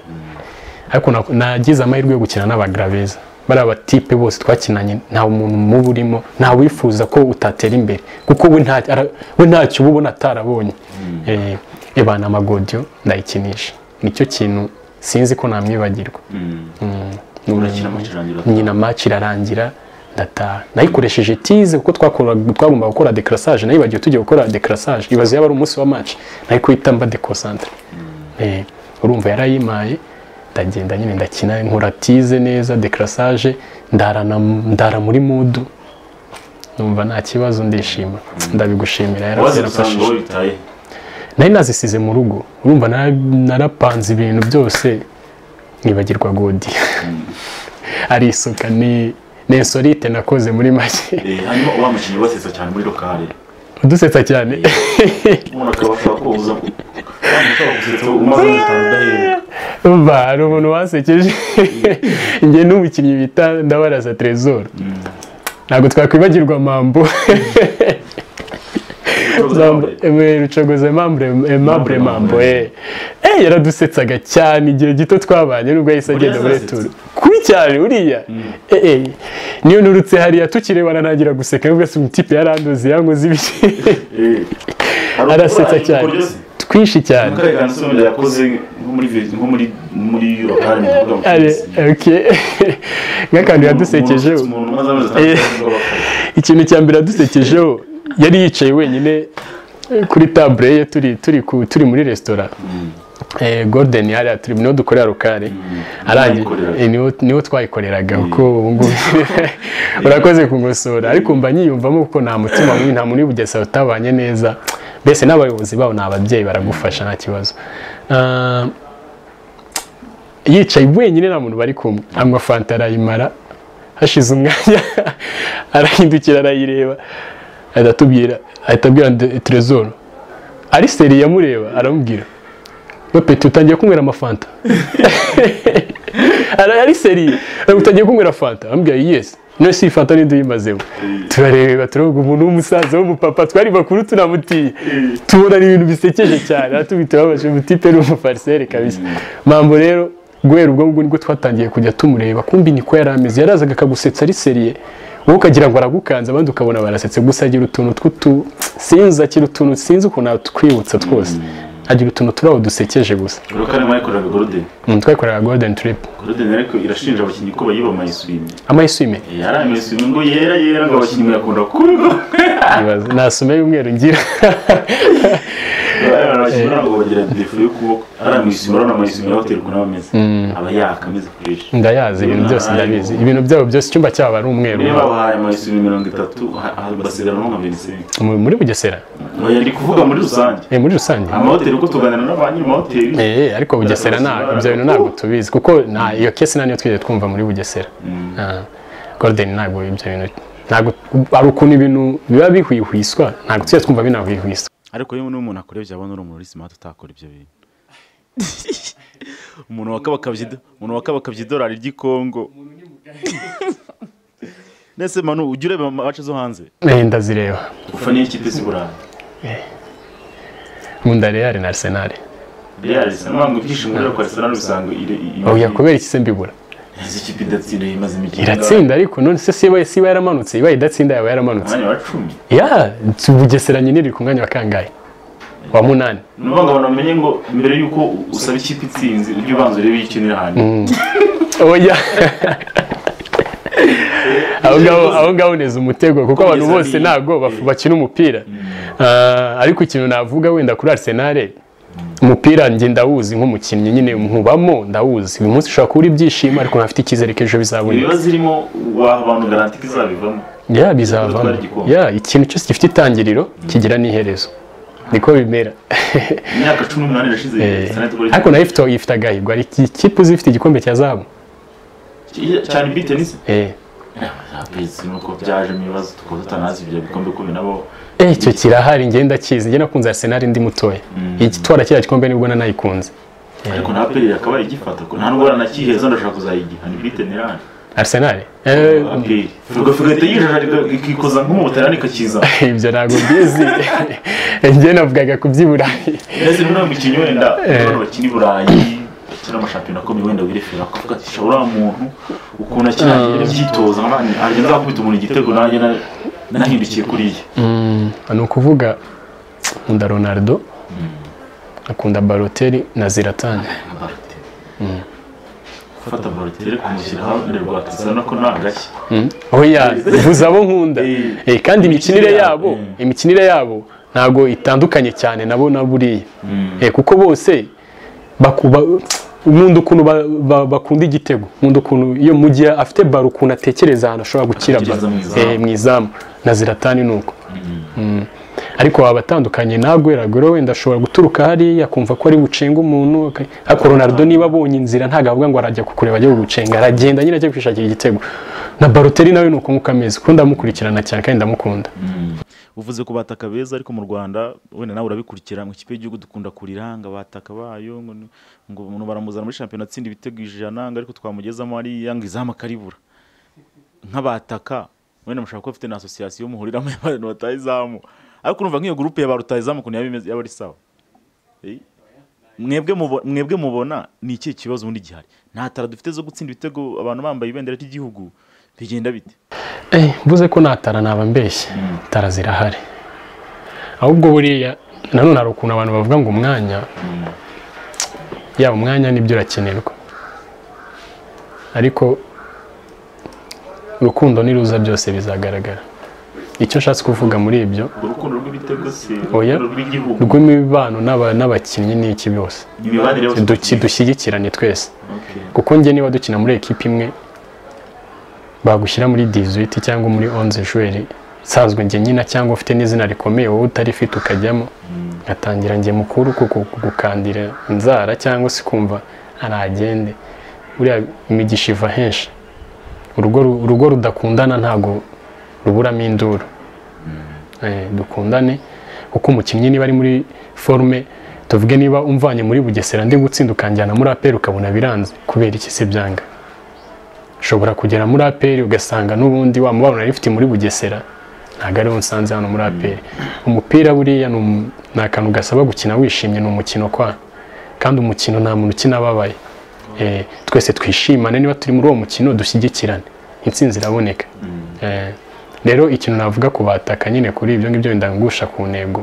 ariko na- nagize amahirwe yo gukina n'abagraveza bariya batipe bose twakinanye nta muntu mubi urimo nta wifuza ko utatera imbere kuko we nta ara- we ntacyo uba ubona atarabonye Eh, ebana amagodiyo ndayikinisha nicyo kintu sinzi ko namwibagirwa
Mm.
ni umuntu-
urakina amakirangira
nyina match irarangira ndataha nayikoresheje tize kuko twakoraga- twagombaga gukora decrassage nayibagiwe tugiye gukora decrassage ibaze yaba ari umunsi wa match nari kuhita mba deconcentre eh urumva yarayimaye ndagenda nyine ndakina nkora tize neza decrassage ndarana ndara muri mood numva nta kibazo ndishima ndabigushimira
waze
yarafashije
gusanga wowe bitaye
nari nazisize mu rugo urumva nara- narapanze ibintu byose nibagirwa godi ari isuka ni ni esorite nakoze muri make
Eh, hanyuma wa mukinnyi wasetsa cyane muri lokale
udusetsa cyane
umuntu akaba ashobora koza umaze gutaha udahera
umva hari umuntu wasekeje njye n'umukinnyi bita ndabaraza trezor ntabwo twakwibagirwa mambo rucogoza emambure mambo eh Eh, yaradusetsaga cyane igihe gito twabanye nubwo yahise agenda muri
yazasetsa?
turu kuri cyane uriya Eh, eh, niyo nurutse hariya tukirebana ntangira guseka nubwo se umutipe yarandoze yankoze ibiki
Eh,
arasetsa cyane twinshi cyane
Mukare kantu se yakoze nko muri vi- nko muri muri lokale mu kuvuga mu
Ari,
Cyongereza.
okay. nk'akantu yadusekeje
Umuntu- umuntu umaze amezi atatu
Eh.
avuga bakora.
ikintu cya mbere yadusekejeho yari yicaye wenyine kuri tabure ye turi turi ku- turi muri resitora eh, golden hariya turi niho dukorera rukari arangiye
Twayikoreraga.
eh, niho niho twayikoreraga kuko ubu ngubu urakoze kungosora ariko mba nyiyumvamo kuko nta mutima mubi nta muntu w'ubugesera utabanye neza mbese n'abayobozi babo ni ababyeyi baragufasha nta kibazo Ah, yicaye wenyine nta muntu bari kumwe anywa fanta arayimara hashize umwanya arahindukira arayireba ahita atubwira ahita abwira de- trezor ariseri yamureba aramubwira ngo peti utangiye kunywera amafanta Ara- ariseri "Ara- utangiye kunywera fanta aramubwira yesi none si iyi fanta ntiduyimazeho turareba turavuga umuntu w'umusaza w'umupapa twari bakuru tunamutiye tubona ni ibintu bisekeje cyane aratubita babaje mutipe ni umufariseri kabisa mambo rero guhera ubwo ngubwo nibwo twatangiye kujya tumureba kumbi niko yari ameze yarazaga akagusetsa ari seriye wowe ukagira ngo aragukanze abandi ukabona barasetse gusa agira utuntu tw'utu sinzi agira utuntu sinzi ukuntu atwibutsa twose agira utuntu turaho dusekeje gusa
Lokale mwayikoreraga Golden.
Mm, twakorera golden trip
Golden ariko irashinja abakinnyi ko bayiba amayiswime.
amayisume
Yari amayiswime ngo yera yera ngo abakinnyi muyakunda kurwa.
ibaza nasume y'umweru ngira
Abakinnyi ntabwo bagira defu yo kuba ari amayiswime urabona amayiswime ya hoteli ukuntu aba ameze. Aba yaka ameze kurisha.
ndayazi ibintu byose ndabizi ibintu byabo byose icyumba cyabo ari umweru
Niba bahaye amayiswime mirongo itatu ha- ha- basigarana nko nka Vincent.
Mu- muri bugesera
Oya ndi kuvuga muri rusange.
Eh, muri rusange
amahoteli uko tuganira n'abanyiri amahoteli
Eh, ariko bugesera nta ibyo bintu ntabwo tubizi kuko nta iyo kesi nta niyo twigeze twumva muri bugesera Ah, golden ntabwo ibyo bintu ntabwo hari ukuntu ibintu biba bihwihwiswa ntabwo tujya twumva binahwihwiswa
ariko yewe niba umuntu akurebye abona uri umuntu uri smart utakora ibyo bintu umuntu wakabakabye ido- umuntu wakabakabye idolari ry'i Kongo ndetse manu ujya ureba amace zo hanze
Eh, ndazireba
gufa niyo kipe z'i burayi
nkunda real na arsenal
real isa ntabwo ibyishimo rero kwa arsenal usanga ire- i-
oya kubera iki se mbibura
izi kipe idatsinda imaze imikino
iratsinda ariko none se siba siba yaramanutse iba idatsinda yaba yaramanutse
umwanya wa cumi
ya si bugesera nyine iri ku mwanya wa kangahe wa munani
ni ukuvuga ngo abantu bamenye ngo mbere y'uko usaba ikipe itsinze ujye ubanza urebe iyo ikinira hanyu
oya abo ngabo abo ngabo uneza umutego kuko abantu bose ntabwo baf- bakina umupira Ah, ariko ikintu navuga wenda kuri Arsenal umupira njye ndawuzi nk'umukinnyi nyine nkubamo ndawuzi uyu munsi ushobora kubura ibyishimo ariko ntafite icyizere ko ejo bizaboneka
ibibazo irimo waha abantu garanti ko izabivamo
ya bizavamo
Gutwara igikombe.
ya ikintu cyose gifite itangiriro kigira n'iherezo niko bimera
imyaka cumi n'umunani irashize Arsenal itwara
ariko nayo ifite ifite agahirwe hari ikipe zifite igikombe cya zahabu
igikombe. cyane bite nisi
Eh.
abizi nuko byajemo ibibazo tukaba tutanazi ibyo bikombe kubi nabo
Eh, icyo kirahari njye ndakizi njye nakunze Arsenal ndi mutoya igitwara kiriya gikombe nibwo nanayikunze
ariko nta peri yakabaye igifata ko nta ndwara nakiheza ndashaka kuzayigiha ni bite nirani
Arsenal Eh,
aperi tugafigata yijaja ikikoza nk'umubutalani ikakiza
ibyo ntabwo mbizi njye navugaga ku by'iburayi
ndetse niba umukinnyi wenda abantu bakina i burayi bakina amashampiyona akomeye wenda wirefera akavuga ati sha uriya muntu ukuntu akina byitoza nk'abandi arya nzakubita umuntu igitego nanjye na- nahindukiye kuriya
Mm, ni ukuvuga nkunda Ronaldo akunda Balotelli na Zlatan
gufata borotere kumushyira iruhande rwa Cristiano ko nta gashya
oya bivuze abo nkunda
Eh.
Eh, kandi imikinire
Imikinire yabo,
yabo imikinire yabo ntabwo itandukanye cyane nabo na buriya Eh, kuko bose bakuba nkunda ukuntu ba- ba- bakunda igitego nkunda ukuntu iyo mu gihe afite baro ukuntu atekereza ahantu ashobora gukira baro
Atekereza mu izamu.
Eh, mu izamu na ziratani ni uko Mm. ariko waba atandukanye nagweragwero wenda ashobora guturuka hariya akumva ko ari bucenga umuntu aka- ariko Ronaldo niba abonye inzira ntabwo avuga ngo arajya kukureba ajya kugucenga aragenda nyine ajya kwishakira igitego na Balotelli nawe ni uko nkuko ameze kuko ndamukurikirana cyane kandi ndamukunda
uvuze ku bataka beza ariko mu rwanda wenda nawe urabikurikira mu kipe y'igihugu dukunda kuriranga abataka bayo ngo ni- ngo umuntu baramuzana muri shampiyona atsinda ibitego ijana ngo ariko twamugezamo hariya ngo izamu akaribura nk'abataka wenda mushobora kuba afite na asosiyasiyo muhuriramo y'abantu bataha izamu ariko urumva nk'iyo gurupe ya barutaha izamu ukuntu yaba imeze yaba ari sawa Eh? mwebwe mubo- mwebwe mubona ni ikihe kibazo ubundi gihari nta tara dufite zo gutsinda ibitego abantu bambaye ibendera ry'igihugu bigenda bite
Eh, mvuze ko natara naba mbeshye tara zirahari ahubwo buriya nanone hari ukuntu abantu bavuga ngo umwanya yaba umwanya nibyo urakenerwa ariko urukundo niruza byose bizagaragara icyo nshatse kuvuga muri ibyo
urukundo rw'ibitego se
Oya.
urukundo rw'igihugu
rw'imibano n'aba- n'abakinnyi ni iki byose
imibanire yose
Duki- dushyigikirane twese
Okay.
kuko njye niba dukina muri ekipa imwe bagushyira muri dizwiti cyangwa muri onze joueur nsanzwe njye nyina cyangwa ufite n'izina rikomeye wowe utarifite ukajyamo nkatangira njye mukuru kuko gukandira inzara cyangwa se kumva aragende buriya imigisha iva henshi urugo ru- urugo rudakundana ntago ruburamo induru Eh, dukundane kuko umukinnyi niba ari muri forume tuvuge niba umvanye muri bugesera ndi gutsinda ukanjyana muri aperi ukabona biranze kubera iki si byanga ushobora kugera muri aperi ugasanga n'ubundi wa mubano nari mfite muri bugesera ntabwo ariwo nsanze hano muri aperi umupira buriya ni um- ni akantu gasaba gukina wishimye ni umukino kwa kandi umukino nta muntu ukina ababaye Eh, twese twishimane niba turi muri uwo mukino dushyigikirane intsinzi iraboneka Eh, rero ikintu navuga ku bataka nyine kuri ibyo ngibyo bindangusha ku ntego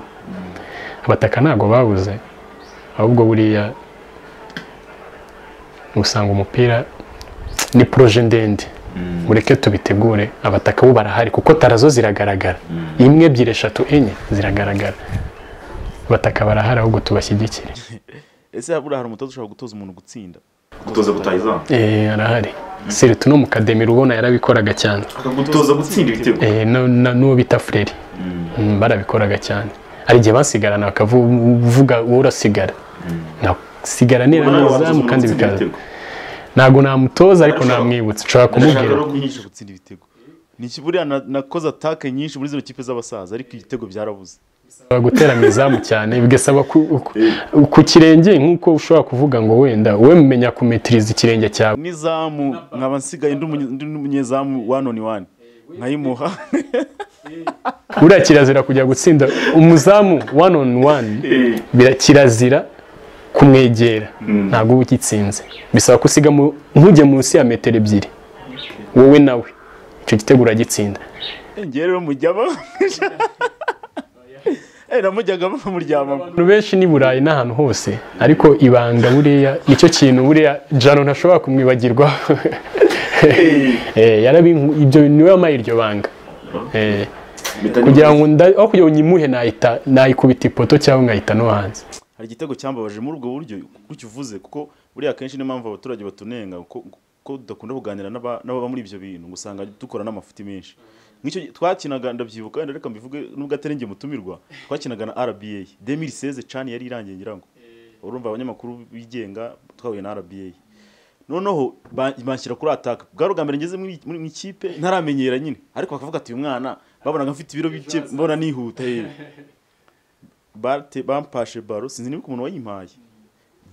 abataka ntabwo babuze ahubwo buriya usanga umupira ni poroje ndende mureke tubitegure abataka bo barahari kuko tarazo ziragaragara imwe ebyiri eshatu enye ziragaragara abataka barahari ahubwo tubashyigikire
ese buriya hari umutoza ushobora gutoza umuntu gutsinda
gutoza gutaha izamu
Eh, arahari siritu no mu kademiro ubona yarabikoraga cyane
akagutoza gutsinda ibitego
Eh, no- na- n'uwo bita fureri Mm, barabikoraga cyane hari igihe basigarana bakavuga uwo urasigara nasigara
Ubwo nawe
nirazamu
watoza
kandi
umuntu gutsinda
bikaza
ibitego.
ntabwo namutoza ariko
Arashaka-
namwibutsa nshobora
Ndashaka
kumubwira
no kuyihisha
Ushobora gutsinda ibitego ni iki buriya na- nakoze atake nyinshi muri zino kipe z'abasaza ariko ibitego byarabuze
Bisaba gutera mu izamu cyane bigasaba ku- ku- ku kirenge nk'uko ushobora kuvuga ngo wenda wowe mumenya kumetiriza ikirenge cyawe
n'izamu nkaba nsigaye ndi umunye- ndi n'umunyezamu wani oni wani nkayimuha
buriya kirazira kujya gutsinda umuzamu one on one
Eh,
bira- kirazira kumwegera ntabwo uba ugitsinze bisaba ko usiga mu- ntujye munsi ya metero ebyiri wowe nawe icyo gitego uragitsinda
ngewe rero mujyamo Eh, namujyaga bamuryamamo
abantu benshi ni burayi n'ahantu hose ariko ibanga buriya nicyo kintu buriya jano ntashobora kumwibagirwa ibyo niwe wampaye iryo banga Eh,
mpita
kugira
nibaza.
ngo nda- aho kugira ngo nyimuhe nahita nayikubita ipoto cyangwa nkahita no hanze
hari igitego cyambabaje muri ubwo buryo gutyo uvuze kuko buriya akenshi niyo mpamvu abaturage batunenga ko ko tudakunda kuganira n'aba- n'ababa muri ibyo bintu ngo usanga dukora n'amafuti menshi nk'icyo twakinaga ndabyibuka wenda reka mbivuge nubwo atari njye mutumirwa twakinaga na RBA 2016 cani yari irangiye ngira ngo urumva abanyamakuru bigenga twahuye na RBA noneho ba- banshyira kuri ataka bwari ubwa mbere ngeze muri muri- mu ikipe ntaramenyera nyine ariko bakavuga ati uyu mwana babonaga mfite ibiro bike mbona nihuta yewe bate bampashe baro sinzi niba umuntu wayimpaye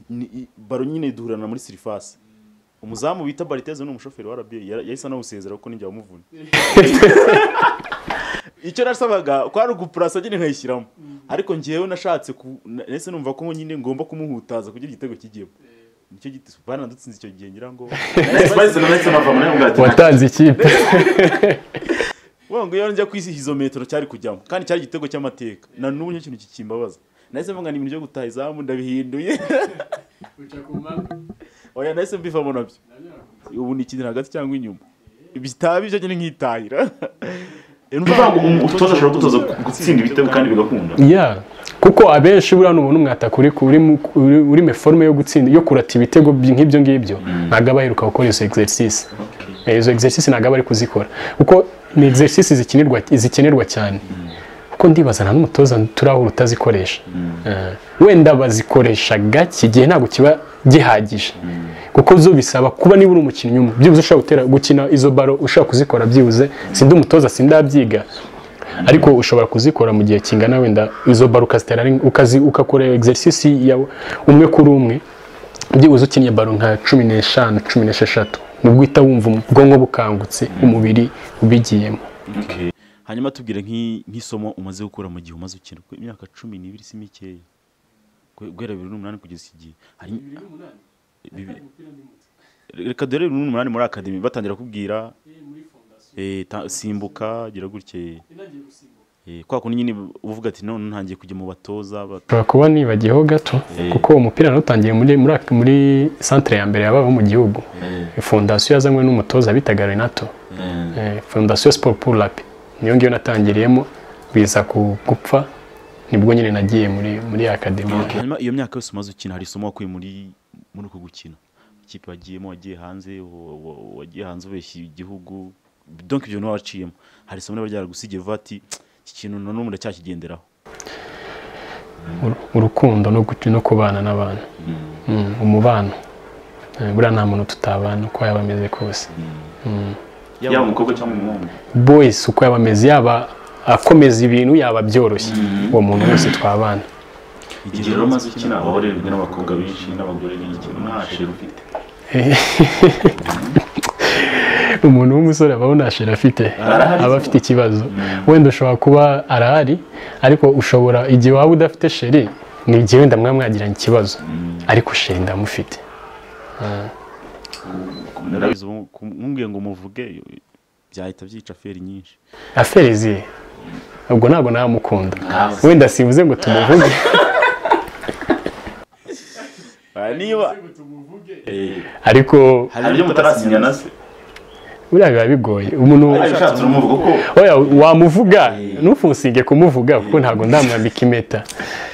Ni- i- baro nyine duhurana muri sirifasi umuzamu bita bariteze ni umushoferi wa RBA yara- yahise anawusezera kuko ninjye wamuvuna icyo nasabaga kwari ugupurasa nyine nkayishyiramo ariko njyewe nashatse ku na- nahise numva ko nyine ngomba kumuhutaza kugira igitego kijyemo nicyo giti banadutsinze icyo gihe ngira ngo
Nahise- nahise nahise nava muri ubwo ati,
watanze ikipe
Wa ngo iyo njya ku isi izo metero cyari kujyamo kandi cyari igitego cy'amateka na n'ubu nicyo kintu kikimbabaza nahise mvuga ni ibintu byo gutaha izamu ndabihinduye oya nahise mbivamo nabyo ubu ni ikintu hagati cyangwa inyuma bitaba ibyo nyine nkitahira
Bivuga ngo umu- umutoza ashobora gutoza gutsinda ibitego kandi bigakunda
ya kuko abenshi buriya nubona umwataka uri ku- uri mu- uri- uri mu forme yo gutsinda yo kurata ibitego by- nk'ibyo ngibyo ntabwo aba aheruka gukora izo exercice Eh, izo exercice ntabwo aba ari kuzikora kuko ni exercice zikenerwa zikenerwa cyane kuko ndibaza nta n'umutoza turahura utazikoresha Eh, wenda bazikoresha gake igihe ntabwo kiba gihagije kuko zo bisaba kuba niba uri umukinnyi umwe byibuze ushobora gutera gukina izo baro ushobora kuzikora byibuze sindi umutoza sindabyiga ariko ushobora kuzikora mu gihe kingana wenda izo baro ukazitera ari- ukazi- ugakora exercice ya umwe kuri umwe byibuze ukinnye baro nka cumi n'eshanu cumi n'esheshatu nibwo uhita wumva ubwonko bukangutse umubiri ubigiyemo
Okay.
hanyuma tubwire nk'i- nk'isomo umaze gukura mu gihe umaze ukina kuko imyaka cumi n'ibiri si mikeya Gu- guhera bibiri n'umunani kugeza iki gihe hari Bibi- reka dore bibiri n'umunani muri akademi batangira kubwira eh, ta- simbuka gira gutya Eh, kwa kundi nyine uvuga ati none ntangiye kujya mu batoza ba-
ushobora kuba nibagiyeho gato
Eh.
kuko uwo mupira narutangiye muri muri muri centre ya mbere yabayeho mu gihugu fondasiyo yazanywe n'umutoza bitaga Renato Eh, fondasiyo siporo puru rapi niyo ngiyo natangiriyemo biza ku- gupfa nibwo nyine nagiye muri muri akademi
hanyuma iyo myaka yose umaze ukina hari isomo wakuye muri muri uku gukina ikipe wagiyemo wagiye hanze wa- wa- wagiye hanze ubeshya igihugu donc ibyo niwe waciyemo hari isomo riba ryaragusigiye uvuga ati iki kintu na n'ubu ndacyakigenderaho
Ur- urukundo no gu- no kubana n'abantu Mm, umubano Eh, buriya nta muntu tutabana uko yaba ameze kose Mm.
yaba umukobwa cyangwa umuhungu
boys uko yaba ameze yaba akomeza ibintu yaba byoroshye uwo muntu wese twabana
igihe rero umaze ukina waba urerwa n'abakobwa benshi n'abagore benshi nta sheri ufite
umuntu w'umusore aba abonashira afite
Arahari
aba
se.
afite ikibazo wenda ushobora kuba arahari ariko ushobora igihe waba udafite sheri ni igihe wenda mwaba mwagiranye ikibazo ariko sheri ndamufite
ndabizi ubu nkubwiye ngo muvuge byahita byica feri nyinshi
aferi ziye ubwo ntabwo namukunda
Nkawe.
wenda sibuze ngo tumuvuge
niba
ariko
hari ibyo mutarasinya na se
buriya biba bigoye umuntu
ariko ushatse uramuvuga ko
oya wamuvuga ntufusinge kumuvuga kuko ntabwo ndamwambika impeta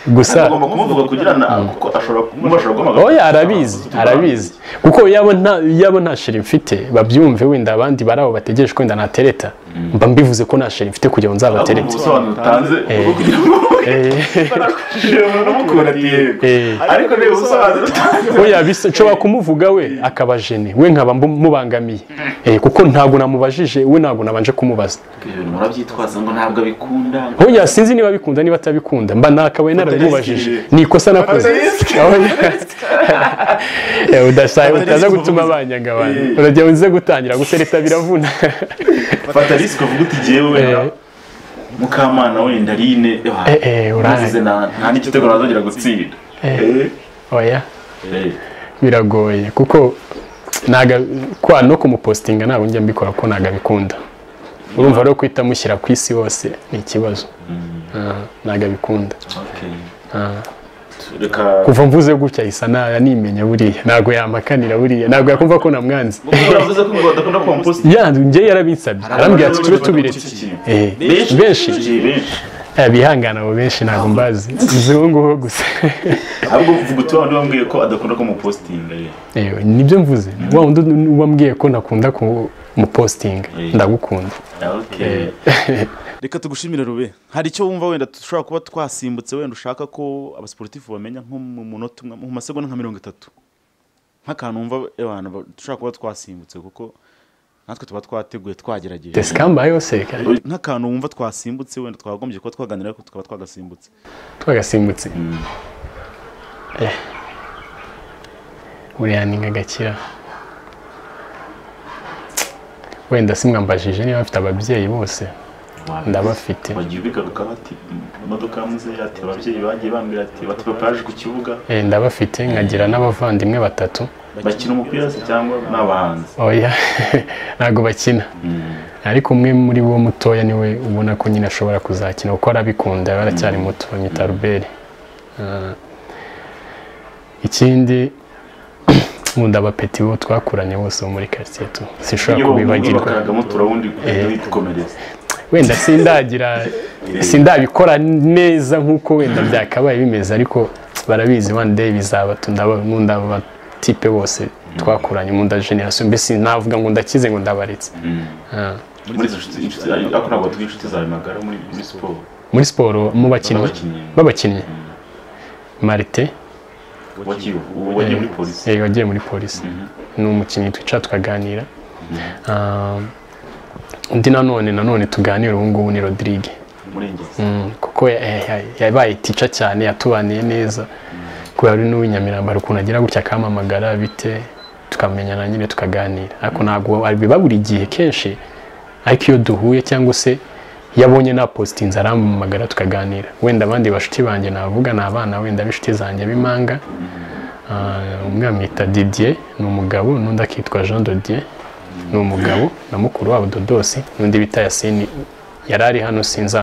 gusa
ugomba kumuvuga kugira ngo kuko ashobora kumubashora guhamagara
oya arabizi arabizi kuko yaba nta yaba nta sheri mfite babyumve wenda abandi bari aho bategereje ko wenda natereta mba mbivuze ko nta sheri mfite kugira ngo
ubu
nzabaterete
busobanuro utanze bwo kugira ngo ushobora kumukura ati yego
Eh,
ariko reba ubusobanuro utanze
oya bisa nshobora kumuvuga we akaba jene we nkaba mbu- mubangamiye Eh, kuko ntabwo namubajije we ntabwo nabanje kumubaza
ibintu murabyitwaza ngo ntabwo abikunda
oya sinzi niba abikunda niba atabikunda mba nakabaye narabimubajije ni ikosa nakoze
Risky.
Oya. Eh, udasaye utaza gutuma banyanga abantu
Eh.
urajya uze gutangira gutereta biravuna
fata risiko uvuga uti jyewe wenda
Eh.
mukamana wenda line
Eh, eh, uraye.
ntuzize na- nta n'igitego nazongera gutsinda Eh,
oya
eh.
biragoye kuko naga kwa no kumupostinga ntabwo njya mbikora ko ntabwo abikunda urumva rero kuhita mushyira ku isi hose ni ikibazo Ah, ntabwo abikunda
Okay.
Ah.
reka
kuva mvuze gutya isa naya nimenya buriya ntabwo yamakanira buriya ntabwo yakumva ko namwanze
kuko uravuze ko ngo badakunda kompost
ya njye yarabinsabye arambwira ati tube tubireke Eh, benshi
benshi
Eh, bihangana abo benshi ntabwo mbazi muzunguho gusa
ahubwo uvuga uti wabandi wambwiye ko adakunda ko mupostinga ye
Eh, nibyo mvuze wa wundi wambwiye ko ntakunda kumupostinga ndagukunda
okay
reka tugushimire rube hari icyo wumva wenda dushobora kuba twasimbutse wenda ushaka ko abasiporutifu bamenya nko mu munota umwe mu masegonda nka mirongo itatu nk'akantu wumva abantu ba- dushobora kuba twasimbutse kuko natwe tuba twateguye twagerageje
desikamba yose kare
nk'akantu wumva twasimbutse wenda twagombye kuba twaganira ariko tukaba twagasimbutse
twagasimbutse Eh. buriya ni nk'agakira wenda simwambajije niba mfite ababyeyi bose ndabafite
bagiye bigaruka bati imodoka yamuze ati ababyeyi bagiye bambwira ati bati papa yaje ku kibuga
Eh, ndabafite nkagira n'abavandimwe batatu
bakina umupira se cyangwa ni abahanzi
oya ntabwo bakina ariko umwe muri bo mutoya niwe ubona ko nyine ashobora kuzakina kuko arabikunda yaba aracyari muto bamwita ruberi Ah. ikindi nkunda abapeti bo twakuranye bose bo muri quartier tu sinshobora
iyo bamubwira
kubibagirwa
bakaragamo turawundi dukomereza
wenda sindagira sindabikora neza nk'uko wenda byakabaye bimeze ariko barabizi one day bizaba tu- ndaba- nkunda aba tipe bose twakuranye nkunda generation mbese navuga ngo ndakize ngo ndabaretse Ah.
muri izo nshuti inshuti ariko ntabwo tugira inshuti zawe magara muri muri siporo
muri siporo mu bakinnyi
Abakinnyi.
b'abakinnyi marite
wagiye uwo wagiye muri polisi
eh, wagiye muri polisi ni umukinnyi twicara tukaganira Ah, undi nanone nanone tuganira ubu ngubu ni rodrigue
umurengezi
Mm, kuko ya- ya- ya- yabaye tica cyane yatubaniye neza kubera ari n'uw'inyamirambo hari ukuntu agira gutya akampamagara bite tukamenyana nyine tukaganira ariko ntabwo biba buri gihe kenshi ariko iyo duhuye cyangwa se iyo abonye napositinze arampamagara tukaganira wenda abandi bashuti banjye navuga ni abana wenda b'inshuti zanjye b'impanga Ah, umwe amwita didier ni umugabo n'undi akitwa jean dodier ni umugabo na mukuru wabo dodosi n'undi bita yasini yari ari hano sinza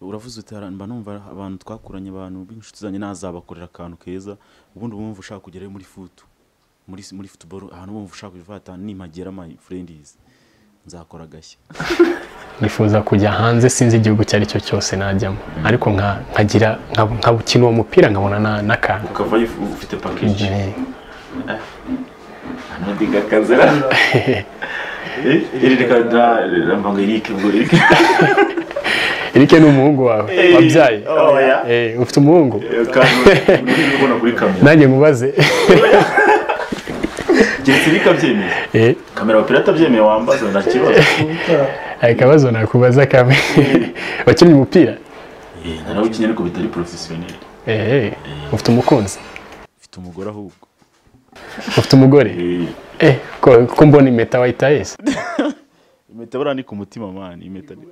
uravuze uti "Hara- mba numva abantu twakuranye abantu b'inshuti zanjye nazabakorera akantu keza ubundi bumva ushaka kugerayo muri futu muri muri futuboro ahantu bumva ushaka kuvata nimagera my friends nzakora agashya
nifuza kujya hanze sinzi igihugu icyo ari cyo cyose najyamo ariko nka- nkagira nka- nkabukina uwo mupira nkabona na- n'akantu
ukavayo uf- ufite pakeji
Eh,
anadiga kazera iri reka da rambanga irike ubwo irike
Eric ni umuhungu wawe wabyaye
oya
Eh, ufite umuhungu
kandi uri kubona kuri kamera
nanjye mubaze
keretse irike abyemeye
Eh,
kamera pirata abyemeye wambaza nta kibazo
hari akabazo nakubaza kamwe wakinnye umupira
Eh, narawukinnye ariko bitari porofesiyoneri
Eh, eh, ufite umukunzi
mfite umugore ahubwo
ufite umugore Eh, ko ko mbona impeta wayitaye se
impeta buriya ni ku mutima mani impeta ni-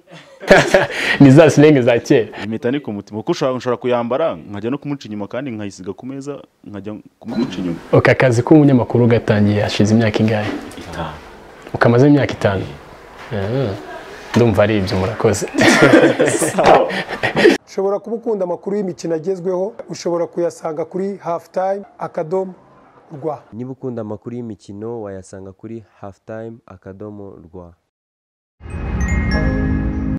ni za silenge za kera
impeta ni ku mutima kuko ushobora ushobora kuyambara nkajya no kumuca inyuma kandi nkayisiga ku meza nkajya
kumuca
kumuca
inyuma
uka akazi k'umunyamakuru gatangiye hashize imyaka ingahe
itanu
ukamaze imyaka itanu Ah, ndumva ari ibyo murakoze
sawa
ushobora kuba ukunda amakuru y'imikino agezweho ushobora kuyasanga kuri hafu tayime akadomo rwa
niba ukunda amakuru y'imikino wayasanga kuri halftime akadomo rwa